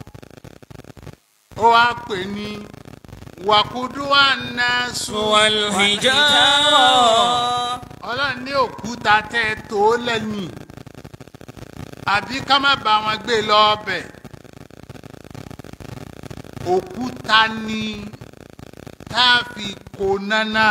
ó wá pè ní wàkúdú ànásù والحجارة ọlọ́run ní òkúta tẹ́ ẹ tó lẹ́yìn àbí ká má bá wọn gbé lọ ọbẹ̀ òkúta ni tá a fi kó nánà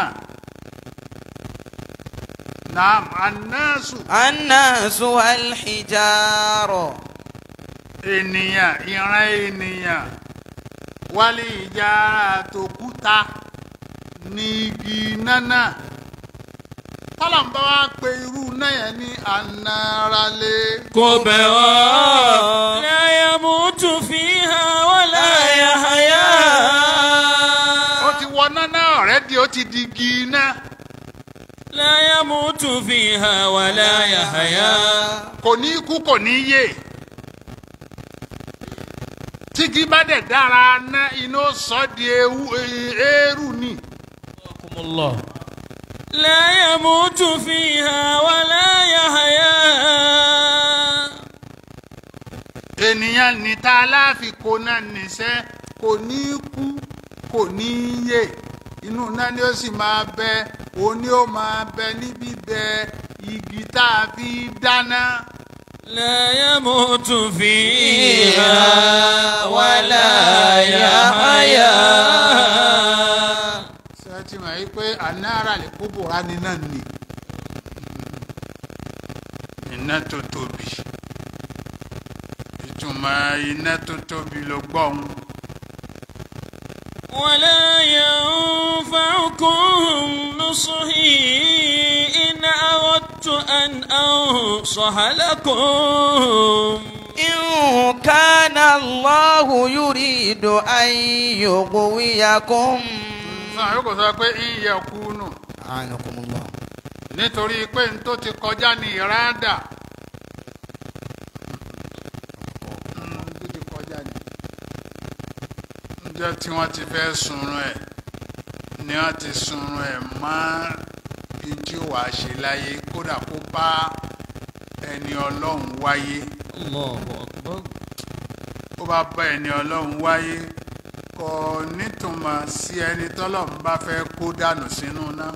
naam anásù الناس والحجارة ènìyàn ìran ènìyàn wálé ìjà àtòkúta ní igi nánà tọ́lọ̀mbá wa pe irú náà yẹn ní anáralé. كبرى لا يموت فيها ولا يحيا ó ti wọ nánà ọ̀rẹ́dì ó ti di igi iná لا يموت فيها ولا يحيا kò ní kú kò ní yè tígi bá dẹ̀ dára ná iná ó sọ di ewu eérú ni رحمكم الله لا يموت فيها ولا يحيا ènìyàn níta aláfikò náà níṣẹ́ kò ní kú kò ní yè inú náà ni ó sì máa bẹ òun ni ó máa bẹ níbí bẹ igi tá a fi dáná. لا يموت فيها ولا يحيا ṣé ẹ ti mọ̀ yí pé anára lè kó bòrá ni náà ni iná tó tóbi ìtumọ̀ iná tó tóbi ló gbọ́ òun. ولا ينفعكم نصحي إن أردت أن أنصح لكم إن كان الله يريد أن يغويكم sàn yóò kò sọ pé ìyẹ kú nù أعانكم الله nítorí pé n tó ti kọjá ní ìrádà Mm, tó ti kọjá ní. níjọ́ tí wọ́n ti fẹ́ sunrun ẹ̀ ni wọ́n ti sunrun ẹ̀ mọ́ bí tí ó wàá ṣe láyé kódà kó bá ẹni ọlọ́run wáyé الله أكبر ó bá bá ẹni ọlọ́run wáyé kò nítumọ̀ sí ẹni tọ́lọ́run bá fẹ́ kó dànù sínú náà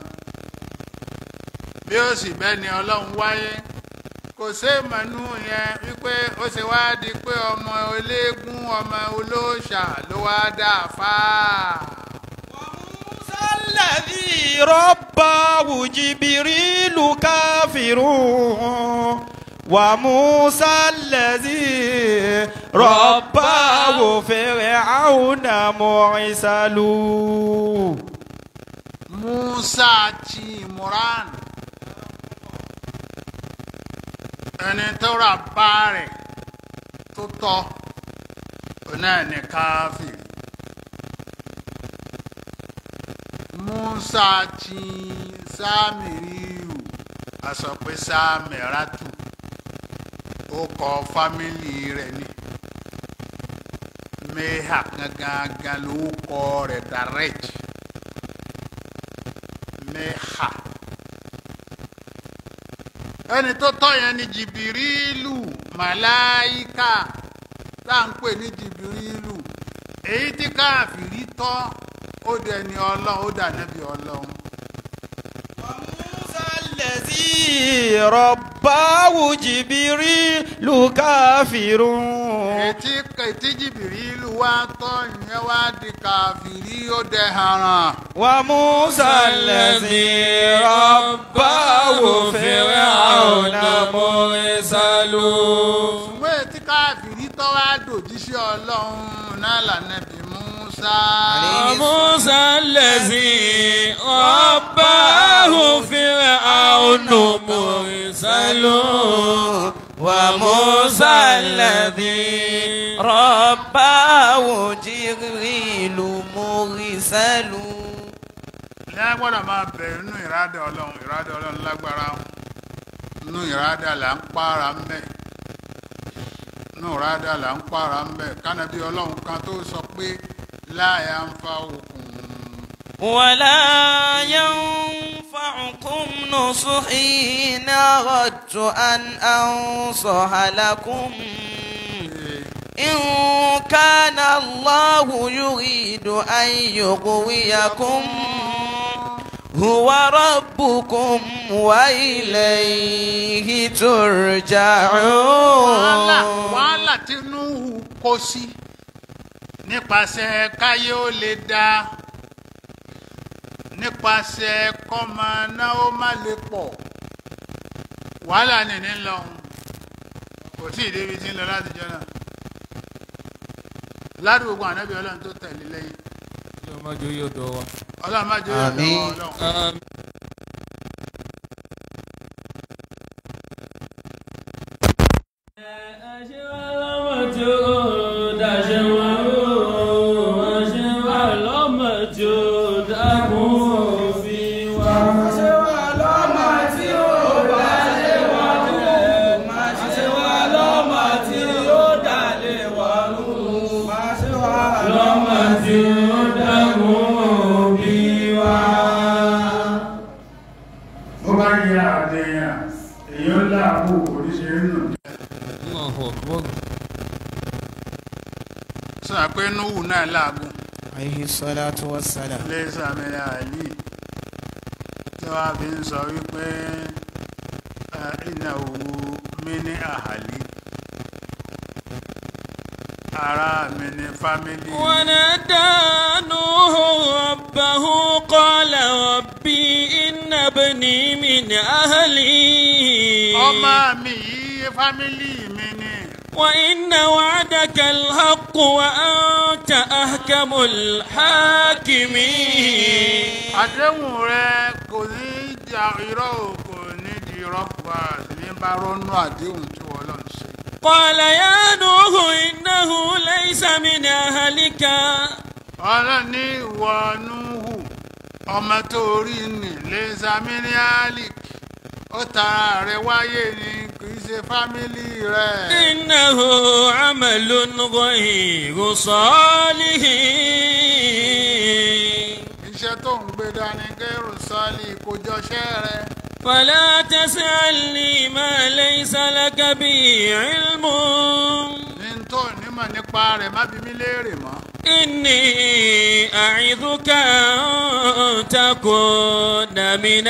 bí ó sì bẹ́ni ọlọ́run wáyé kò séèmọ̀nù yẹn wípé ó ṣe wá di pé ọmọ eléégún ọmọ olóòṣà ló wá dà fáà. موسى الذي رباه جبريل كافر وموسى الذي رباه فرعون مرسل Musa ti Imran ẹni tó rà bá rẹ̀ tó tọ́ ọ̀nà ní káfíìrì musa ti sámìrìrù a sọ pé sámìràtù ó kọ fámìlì rẹ̀ ni meha gangan ló kọ rẹ̀ direct meha ẹni tó tọ́ yẹn ni jìbìrìlù màláìka tá à ń pè ní jìbìrìlù èyí tí káàfìrí tọ́ ó dẹ̀ ní ọlọ́run ó dà níbi ọlọ́run. وموسى الذي رباه جبريل كافر ètí ètí jìbìrìlù wá tọ́ ìyẹn wá di káàfìrí ó dẹ̀ haran. وموسى الذي رباه فرعون مرسل ìwé tí káàfìrí tọ́ wá dòjíṣẹ́ ọlọ́run náà lànàbí Musa. موسى الذي رباه فرعون مرسل وموسى الذي رباه جبريل مرسل ní a gbọ́dọ̀ máa bẹ̀rẹ̀ nínú ìrádà ọlọ́run ìrádà ọlọ́run lágbára nínú ìrádà là ń pààrà ń bẹ̀ nínú ìrádà là ń pààrà ń bẹ̀ kánàbí ọlọ́run kan tó sọ pé láàyà ń fa òkun ولا ينفعكم نصحي إن أردت أن أنصح لكم إن كان الله يريد أن يغويكم هو ربكم وإليه wàhálà ترجعون wàhálà tí Núhù kó sí nípasẹ̀ káyé ó lè dá nípasẹ̀ kọ́mọ náà ó má lè pọ̀ wàhálà nìní lọ kò tí ì débi tí ń lọ láti jọ náà ládùúgbò ànábì ọlọ́run tó tẹ̀lé lẹ́yìn ọmọdé yóò dọ̀ wá. ọlọ́run má jẹ́ ìyàtọ̀ Àmín. ọlọ́run. bó bá yẹ àdéhùn èyí ó láàbò oríṣiríṣi nù. Allahu Akbar. sọ pé Núhù náà láàgùn عليه الصلاة والسلام lẹ́sà mẹ́rin àlì tí wọ́n fi ń sọ wípé iná òwú mi ní àhàlì ara mi ní fámílì ونادى نوح ربه قال ربي إن ابني من أهلي ọmọ mi yìí fámílì mi ní وإن وعدك الحق وأنت أحكم الحاكمين àdéhùn rẹ kò ní jà irọ́ o kò ní di irọ́ pa sí ní bá rọ́nú àdéhùn tí wọ́n lọ ṣe. قال يا نوح إنه ليس من أهلك ọlọ́run ní ìwọ Núhù ọmọ tó rí ní lẹ́sàmíníálìk ó tara rẹ̀ wáyé ni kì í ṣe fámílì rẹ̀. إنه عمل غير صالح iṣẹ́ tó ń gbé dání kẹ́rù sọ́ọ̀lì kò jọṣẹ́ rẹ̀. فلا تسألني ما ليس لك به علم ní tó nímọ̀ nípa rẹ̀ má bí mi léèrè mọ́. إني أعظك أن تكون من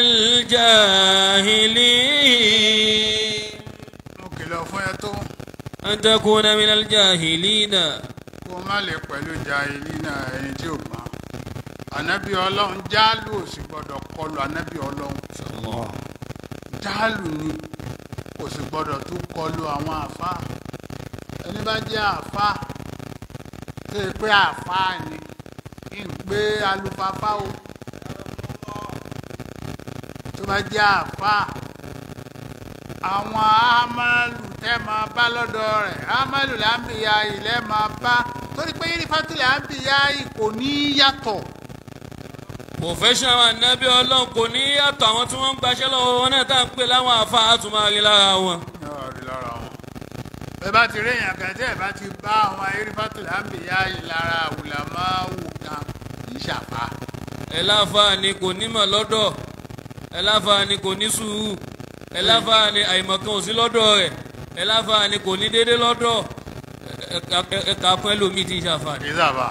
الجاهلين mo kìlọ̀ fún ẹ tó أن تكون من الجاهلين kó má lè pẹ̀lú jahili náà ẹni tí ò gbọ́n. ànábì ọlọ́run jáàlù ò sì gbọ́dọ̀ kọlu ànábì ọlọ́run. jáàlù ni kò sì gbọ́dọ̀ tún kọlu àwọn àfáà ẹni bá jẹ́ àfáà tó yẹ pé àfáà ni kí n pé alufafá o tó bá jẹ́ àfáà àwọn amalu tẹ́ máa bá lọ́dọ̀ rẹ̀ amalu làǹbìyà ilẹ̀ máa bá torí pé yunifásitì làǹbìyà kò ní yàtọ̀ professional anabi ọlọ́run kò ní yàtọ̀ àwọn tí wọ́n ń gbaṣẹ́ lọ́wọ́ wọn náà tá à ń pè láwọn àfa àtúmọ̀rí lára wọn. yóò rí lára wọn. ẹ bá ti rí èèyàn kan tí ẹ bá ti bá àwọn yunifásitì làǹbìyà lára àwùlà máa wù kan kì í ṣàfà. ẹ láǹfààní kò nímọ̀ lọ́dọ̀ ẹ láǹfààní kò ní sùúrù ẹ láǹfààní àìmọ̀kan ò sí lọ́dọ̀ rẹ̀ ẹ láǹfààní kò ní déédéé lọ́dọ̀ ẹ- ẹ- ẹ- ẹ kà á fún ẹlòmíì tí ń ṣàǹfààní. kì í ṣàfà.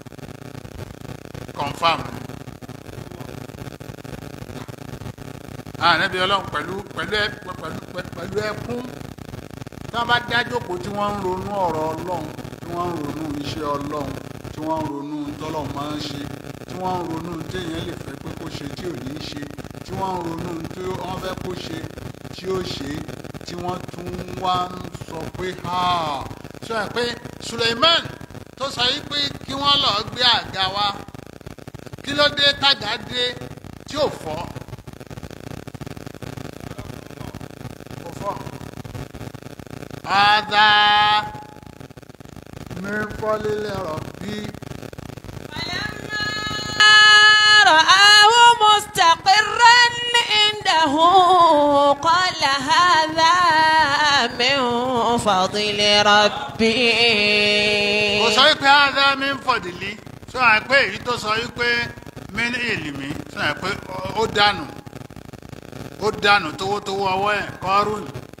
confam. ànábi ọlọ́run pẹ̀lú pẹ̀lú ẹ pẹ̀lú pẹ̀lú ẹkún tí wọ́n bá dájókòó tí wọ́n ń ronú ọ̀rọ̀ ọlọ́run tí wọ́n ń ronú iṣẹ́ ọlọ́run tí wọ́n ń ronú tọ́lọ́run máa ń ṣe tí wọ́n ń ronú téèyàn lè fẹ́ pé kó ṣe tí ò ní í ṣe tí wọ́n ń ronú tí wọ́n fẹ́ kó ṣe tí ó ṣe tí wọ́n tún wá ń sọ pé "Ah." sọ ẹ pé Suleiman tó sọ yìí pé kí wọ́n lọ́ọ́ gbé àga wa kí ló dé tàgá dé tí ò fọ́ kò fọ́. هذا من فضل ربي رآه مستقرا عنده قال هذا من فضل ربي kò sọ wípé هذا من فضلي sọ wá pé èyí tó sọ wípé min ilmi sọ wá pé ó dànù ó dànù tówótówó ọwọ́ ẹ̀ kọ́rùn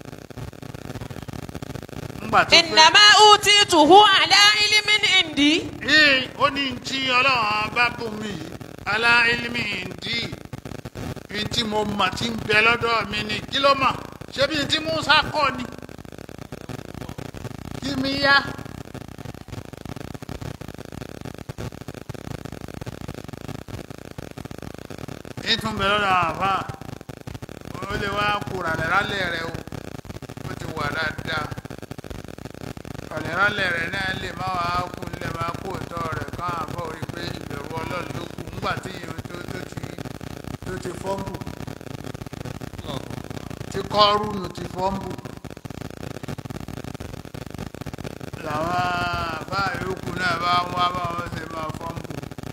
ńgbà tó pé إنما أوتيته على علم عندي ee ó ní tí ọlọ́run bá bùn mí yìí alá ilmi ìdí ní tí mo mọ̀ tí ń bẹ lọ́dọ̀ mi ni kí ló mọ̀ ṣé bí tí Musa kọ́ ni kí mi yá. ìtún bẹ lọ́dọ̀ àwọn àfa ó lè wá kúrò àlẹ́rálẹ̀ rẹ o ó ti wà dáadáa ọ̀lẹ́rálẹ̀ rẹ̀ náà lè má wàá kú lè má kú òótọ́ rẹ̀ káwọn àbọ̀ rí pé ìbẹ̀rù ọlọ́run ló kù ńgbà tí ìyẹn tó tó ti tó ti fọ́ǹbù tí kọ́rùnù ti fọ́ǹbù làwọn àbá yòókù náà bá ń wá báwọn ṣe máa fọ́ǹbù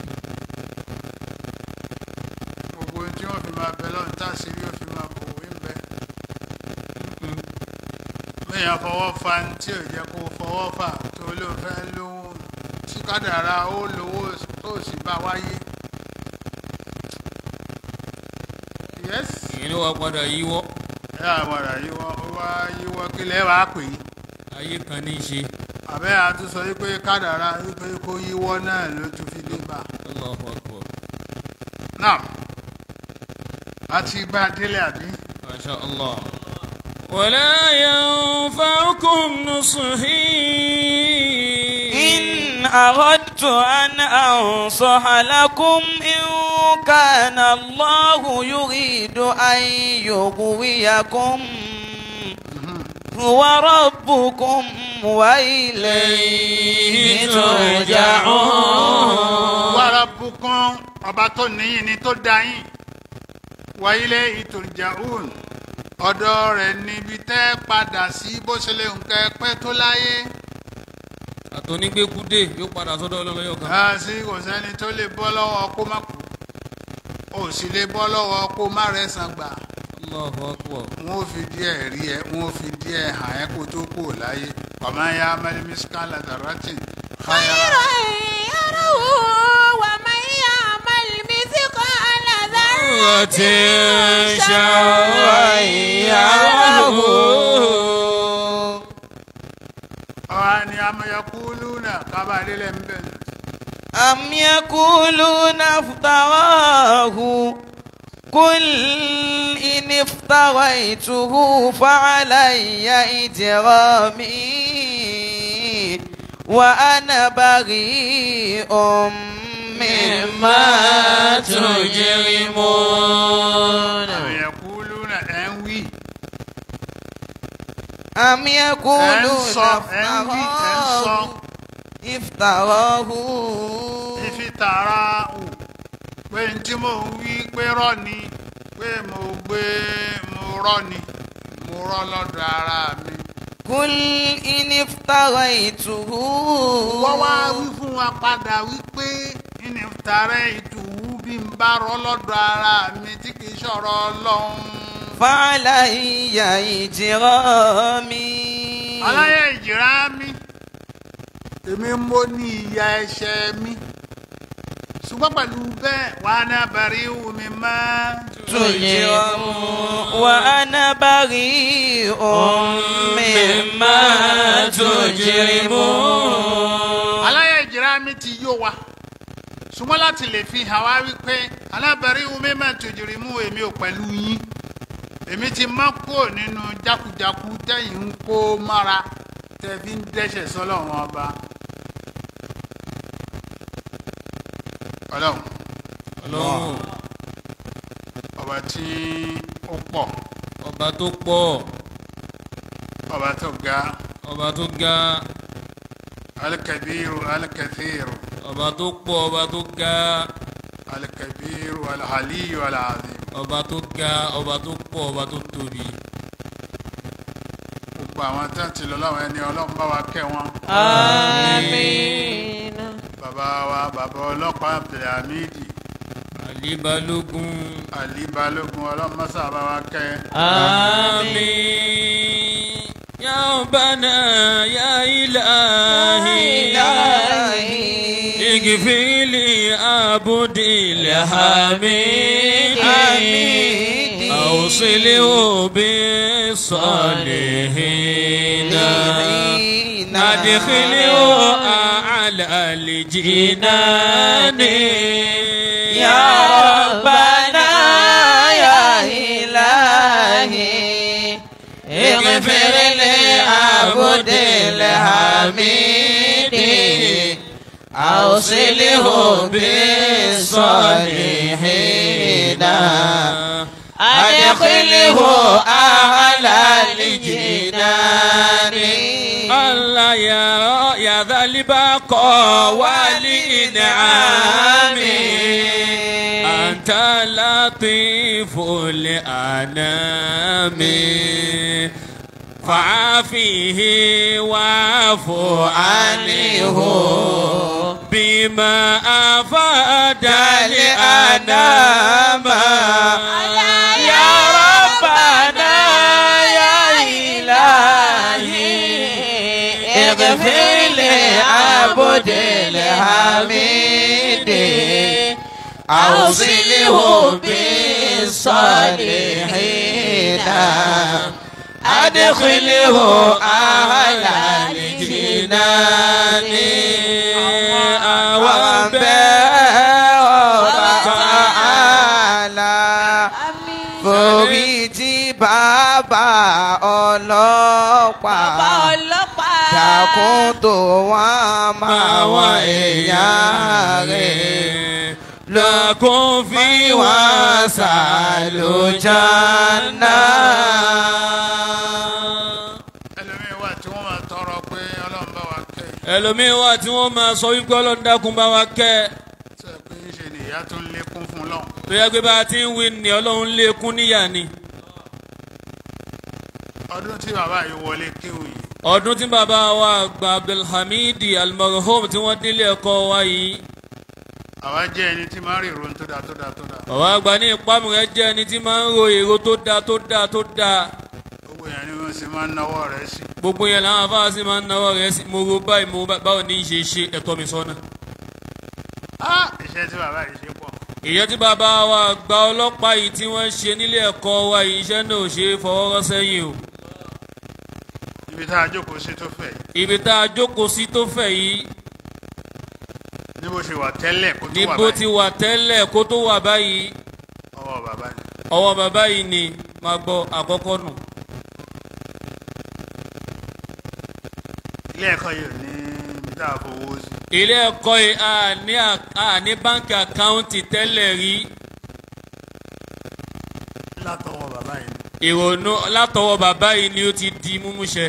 gbogbo ohun tí wọ́n fi máa bẹ lọ́run tá àṣírí ó fi máa bò wí ń bẹ bẹ́ẹ̀yàn fọwọ́ fa ní tí ò jẹ́ kó fọwọ́ fà tó ló fẹ́ lówó tí kádàrá ó lówó tó sì bá wáyé. yes ìyẹn ló wá padà yíwọ́ ẹ àmọ̀ràn yíwọ́ ó wá yíwọ́ kí lẹ́ wàá pè é ayé kan ní í ṣe. àbẹ́ àtúnṣe wípé kádàrá wípé kó yíwọ́ náà ló tún fi dé bá. Allahu Akbar. náà a ti bá a délé àbí. ما شاء الله ولا ينفعكم نصحي إن أردت أن أنصح لكم إن كان الله يريد أن يغويكم هو ربكم وإليه ترجعون wàrà bùkún ọba tó níyìn ni tó dá yín wáyílé ìtòrìjàún ọ̀dọ̀ rẹ̀ níbi tẹ́ padà sí bó ṣe lè nǹkan pẹ́ tó láyé àtọ́nígbékúdé yóò padà sọ́dọ̀ ọlọ́lọ́yọ̀ kan. a sì kò sẹ́ni tó lè bọ́ lọ́wọ́ kó má kú ò sì lè bọ́ lọ́wọ́ kó má rẹ̀sán gbà Allahu Akbar. wọn ò fi díẹ̀ rí ẹ wọn ò fi díẹ̀ hàn ẹ́ kó tó kú ò láyé ọmọ ya mẹlẹmísíkàlà dàrátì خيرا يره ومن يعمل مثقال ذرة شرا يره ọ̀hán ni amayakulu náà kábàdélẹ̀ ń bẹ̀rẹ̀. أم يقولون افتراه قل إن افتريته فعلي إجرامي وأنا بريء مما تجرمون amayakulu náà ẹ̀ ń wí أم ẹ̀ ń يقولون sọ ẹ̀ ń wí ẹ̀ ń sọ افتراه ìfi tààrà hù pé n tí mò ń wí pé rọ́ ni pé mo gbé mo rọ́ ni mo rọ́ lọ́dọ̀ ara mi. قل إن افتريته wọ́n wá wí fún wa padà wípé ní tààrẹ́ ìtùwú bí n bá rọ́ lọ́dọ̀ ara mi tí kì í ṣọ̀rọ̀ ọlọ́run. فعلي إجرامي aláyẹ ìjìrá mi èmi mo ní ìyà ẹ̀ṣẹ̀ mi ṣùgbọ́n pẹ̀lú bẹ́ẹ̀ wà á ná bẹ̀rẹ̀ ìwù mi mọ́. تجرم وأنا بريء مما تجرمون aláyẹ ìjìrá mi ti yó wa ṣùgbọ́n láti lè fi hàn wá wípé alábẹ̀rẹ̀ ìwù mi máa tòjìrì mú èmi ò pẹ̀lú yín èmi ti má kúrò nínú jákujáku tẹ̀yìn ń kó mára tẹ̀ fi ń dẹ́ṣẹ̀ sọ́lọ́run ọba. ọlọ́run ọlọ́run ọba tí ó pọ̀ ọba tó pọ̀ ọba tó ga ọba tó ga alkabiru alkathiru ọba tó pọ̀ ọba tó ga alkabiru alhaliyu alazim ọba tó ga ọba tó pọ̀ ọba tó tóbi. gbogbo àwọn tí wọ́n ti lọ láwọn ẹni ọlọ́run bá wa kẹ́ wọn آمين bàbá wa bàbá ọlọ́pàá abdulhamidi Ali Balógun. ali balógun ọlọ́run mọ́sá bá wa kẹ́ آمين يا ربنا يا إلهي اغفر لي عبد الحميد أوصله بالصالحين أدخله أعلى الجنان يا ربنا يا إلهي اغفر لعبد الحميد أوصله بالصالحين أدخله أعلى الجنان الله يا يا ذا البقاء والإنعام أنت لطيف الأنام فعافيه واعف عنه بما أفاد الأنام يا ربنا يا إلهي اغفر لعبد الحميد أوصله بالصالحين أدخله أعلى الجنان تعالى forí tí bàbá ọlọ́pàá dákun tó wọ́n máa wọ èèyàn rẹ̀ lọ́kùn fi wá sàlùjánà. ẹlòmíín wà tí wọ́n máa tọrọ pé ọlọ́run bá wa kẹ́ ẹlòmíín wà tí wọ́n máa sọ wípé ọlọ́run dákun bá wa kẹ́ ẹ. tí ẹ pé ń ṣe nìyá tó ń lékún fún lọ́hùn. tó yẹ pé bá a ti ń wí ni ọlọ́run lékún níyà ni. ọdún tí bàbá yìí wọlé kéwù yìí ọdún tí bàbá wa gba abdulhamid almarhum tí wọ́n délé ẹ̀kọ́ wa yìí. àwa jẹ́ ẹni tí máa ń rí ìròyìn tó dáa tó dáa tó dáa bàbá àgbà ní ìpamọ́ rẹ̀ jẹ́ ẹni tí máa ń ro èrò tó dáa tó dáa tó dáa. gbogbo yẹn ni wọ́n sì máa ń náwó rẹ̀ sí. gbogbo yẹn làwọn afáàsì máa ń náwó rẹ̀ sí mo ro báyìí mo bá- báwo ní í ṣe ṣe ẹ̀tọ́ mi sọ́nà. Ah, iṣẹ́ tí bàbá yìí ṣe pọ̀ ìyẹn tí bàbá wa gba ọlọ́pàá yìí tí wọ́n ṣe nílé ẹ̀kọ́ wa yìí iṣẹ́ náà ò ṣe é fọwọ́ rọ́ sẹ́yìn o. ibi tá a jókòó sí tó fẹ̀ yìí ibi tá a jókòó sí tó fẹ̀ yìí níbo ṣe wà tẹ́lẹ̀ kó tó wà níbo ti báyìí wà tẹ́lẹ̀ kó tó wà báyìí ọwọ́ bàbá yìí. ọwọ́ bàbá yìí ni máa gbọ́ àkọ́kọ́ nù. ilé ẹ̀kọ́ yìí ò ní ibi tá a fowó sí. ilé ẹ̀kọ́ yìí a ní à- a ní báńkì àkáǹtì tẹ́lẹ̀ rí látọwọ́ bàbá yìí. ìrònú látọwọ́ bàbá yìí ni ó ti di múmúṣẹ.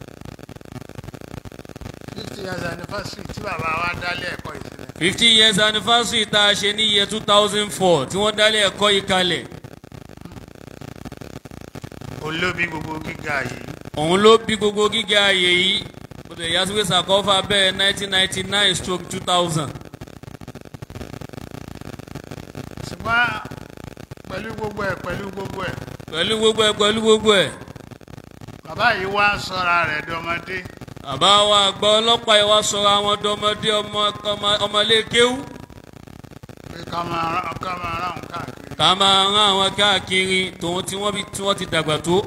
fifty years anniversary tí bàbá wa dálé ẹ̀kọ́ yìí sílẹ̀. fifty years anniversary tá a ṣe ní year two thousand four tí wọ́n dálé ẹ̀kọ́ yìí kalẹ̀ ó ló bí gbogbo gíga yìí òun ló bí gbogbo gíga ààyè yìí bó ti yá sí pé sàkọ́fà bẹ́ẹ̀ nineteen ninety nine stroke two thousand. ṣùgbọ́n pẹ̀lú gbogbo ẹ̀ pẹ̀lú gbogbo ẹ̀ pẹ̀lú gbogbo ẹ̀ pẹ̀lú gbogbo ẹ̀ bàbá yìí wá ń sọra rẹ̀ dọmọdé bàbá wa àgbà ọlọ́pàá yìí wá sọ̀rọ̀ àwọn ọ̀dọ́mọdé ọmọ ọmọ- ọmọlé kéwú pé ká máa rán ká máa rán òun káàkiri ká máa rán àwọn káàkiri tòun tí wọ́n bí tí wọ́n ti dàgbà tó.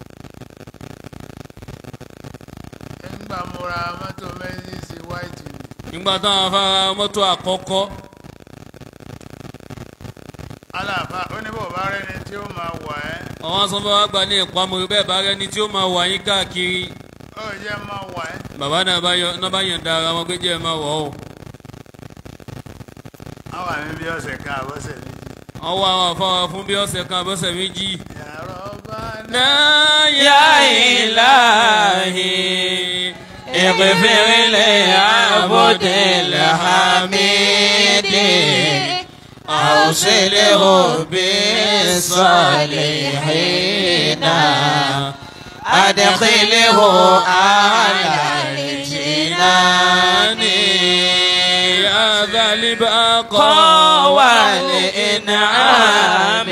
nígbà mo ra mọ́tò méjì sí wáìtì ni nígbà táwọn afárá mọ́tò àkọ́kọ́ aláàfáà ó ní bò bá rẹni tí ó máa wà ẹ́ àwọn sọ fún wa gbà ní ìpamọ́ bẹ́ẹ̀ bá rẹni tí ó máa wà yín káàkiri ó jẹ́ máa wà ẹ́ bàbá náà bá yọ náà bá yàn da ara wọn pé jẹ́ ẹ máa wọ̀ ọ́ á wà ní bí ọ̀sẹ̀ kan àbọ̀sẹ̀ méjì wọ́n wá àwọn afárá fún bí ọ̀sẹ̀ kan àbọ̀sẹ̀ méjì. yàrá ọba náà náà يا إلهي اغفر لعبد الحميد أوصله بالصالحين أدخله على الجنان يا ذا البقاء والإنعام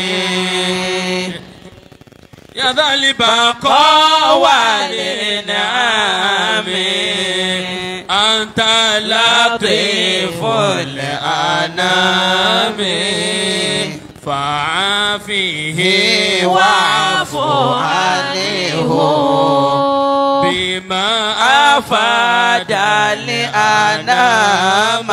يا ذا البقاء والإنعام أنت لطيف لطيف الأنام فعافيه واعف عنه بما أفاد الأنام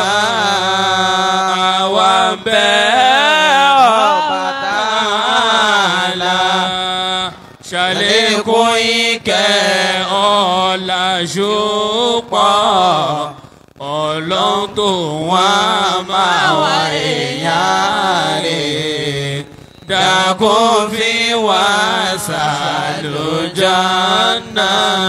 وبتعالى ṣàlékún ìkẹ́ ọ̀la ṣùpọ̀ ọlọ́run tó wọ́n máa wá èèyàn rẹ̀ dákun fi wá sàlùjọ́nà.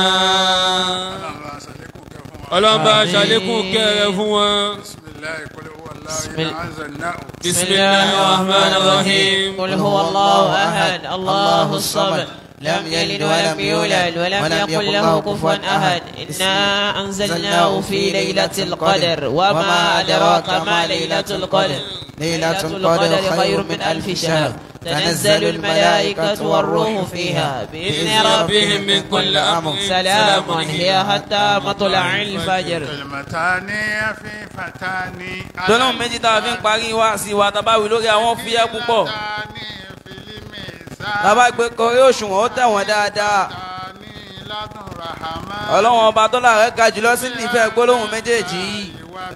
ọlọ́run bá ọlọ́run bá ṣàlékún kẹ́ fún wa ṣàlékún kẹrẹ fún wọn. bisimilayi kọ́lé wà láàyè Bismillah. náà anzalnahu. bisimilahi rahman rahim. قل هو الله أحد الله الصمد لم يلد ولم يولد ولم يكن له كفوا أحد إنا أنزلناه في ليلة القدر وما أدراك ما ليلة القدر ليلة القدر خير من ألف شهر تنزل الملائكة والروح فيها بإذن ربهم من كل أمر سلام هي حتى مطلع الفجر kalimatani afifatani. lọ́lọ́run méjì tá a fi ń parí wá sí wa tá a bá wí lórí àwọn fúyẹ́ púpọ̀ Tani filimi sa- tá a bá gbé kọrí òṣùwọ̀n ó tẹ̀wọ̀n dáadáa Tani ladun rahama. ọlọ́run ọba tó láàrẹ́ ga jùlọ sí nífẹ̀ẹ́ gbólóhùn méjèèjì yìí.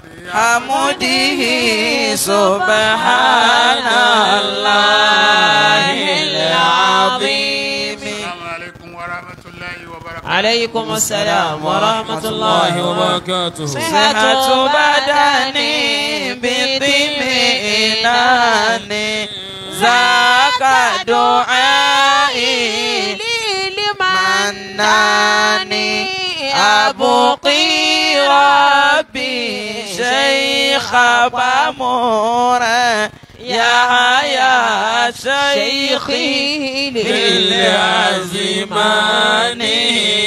حمده سبحان الله العظيم السلام عليكم ورحمة الله وبركاته. عليكم السلام ورحمة الله وبركاته صحة بدن باطمئنان ذاك دعائي مناني أبقي ربي شيخ بمورا يا يا شيخي بالعزمان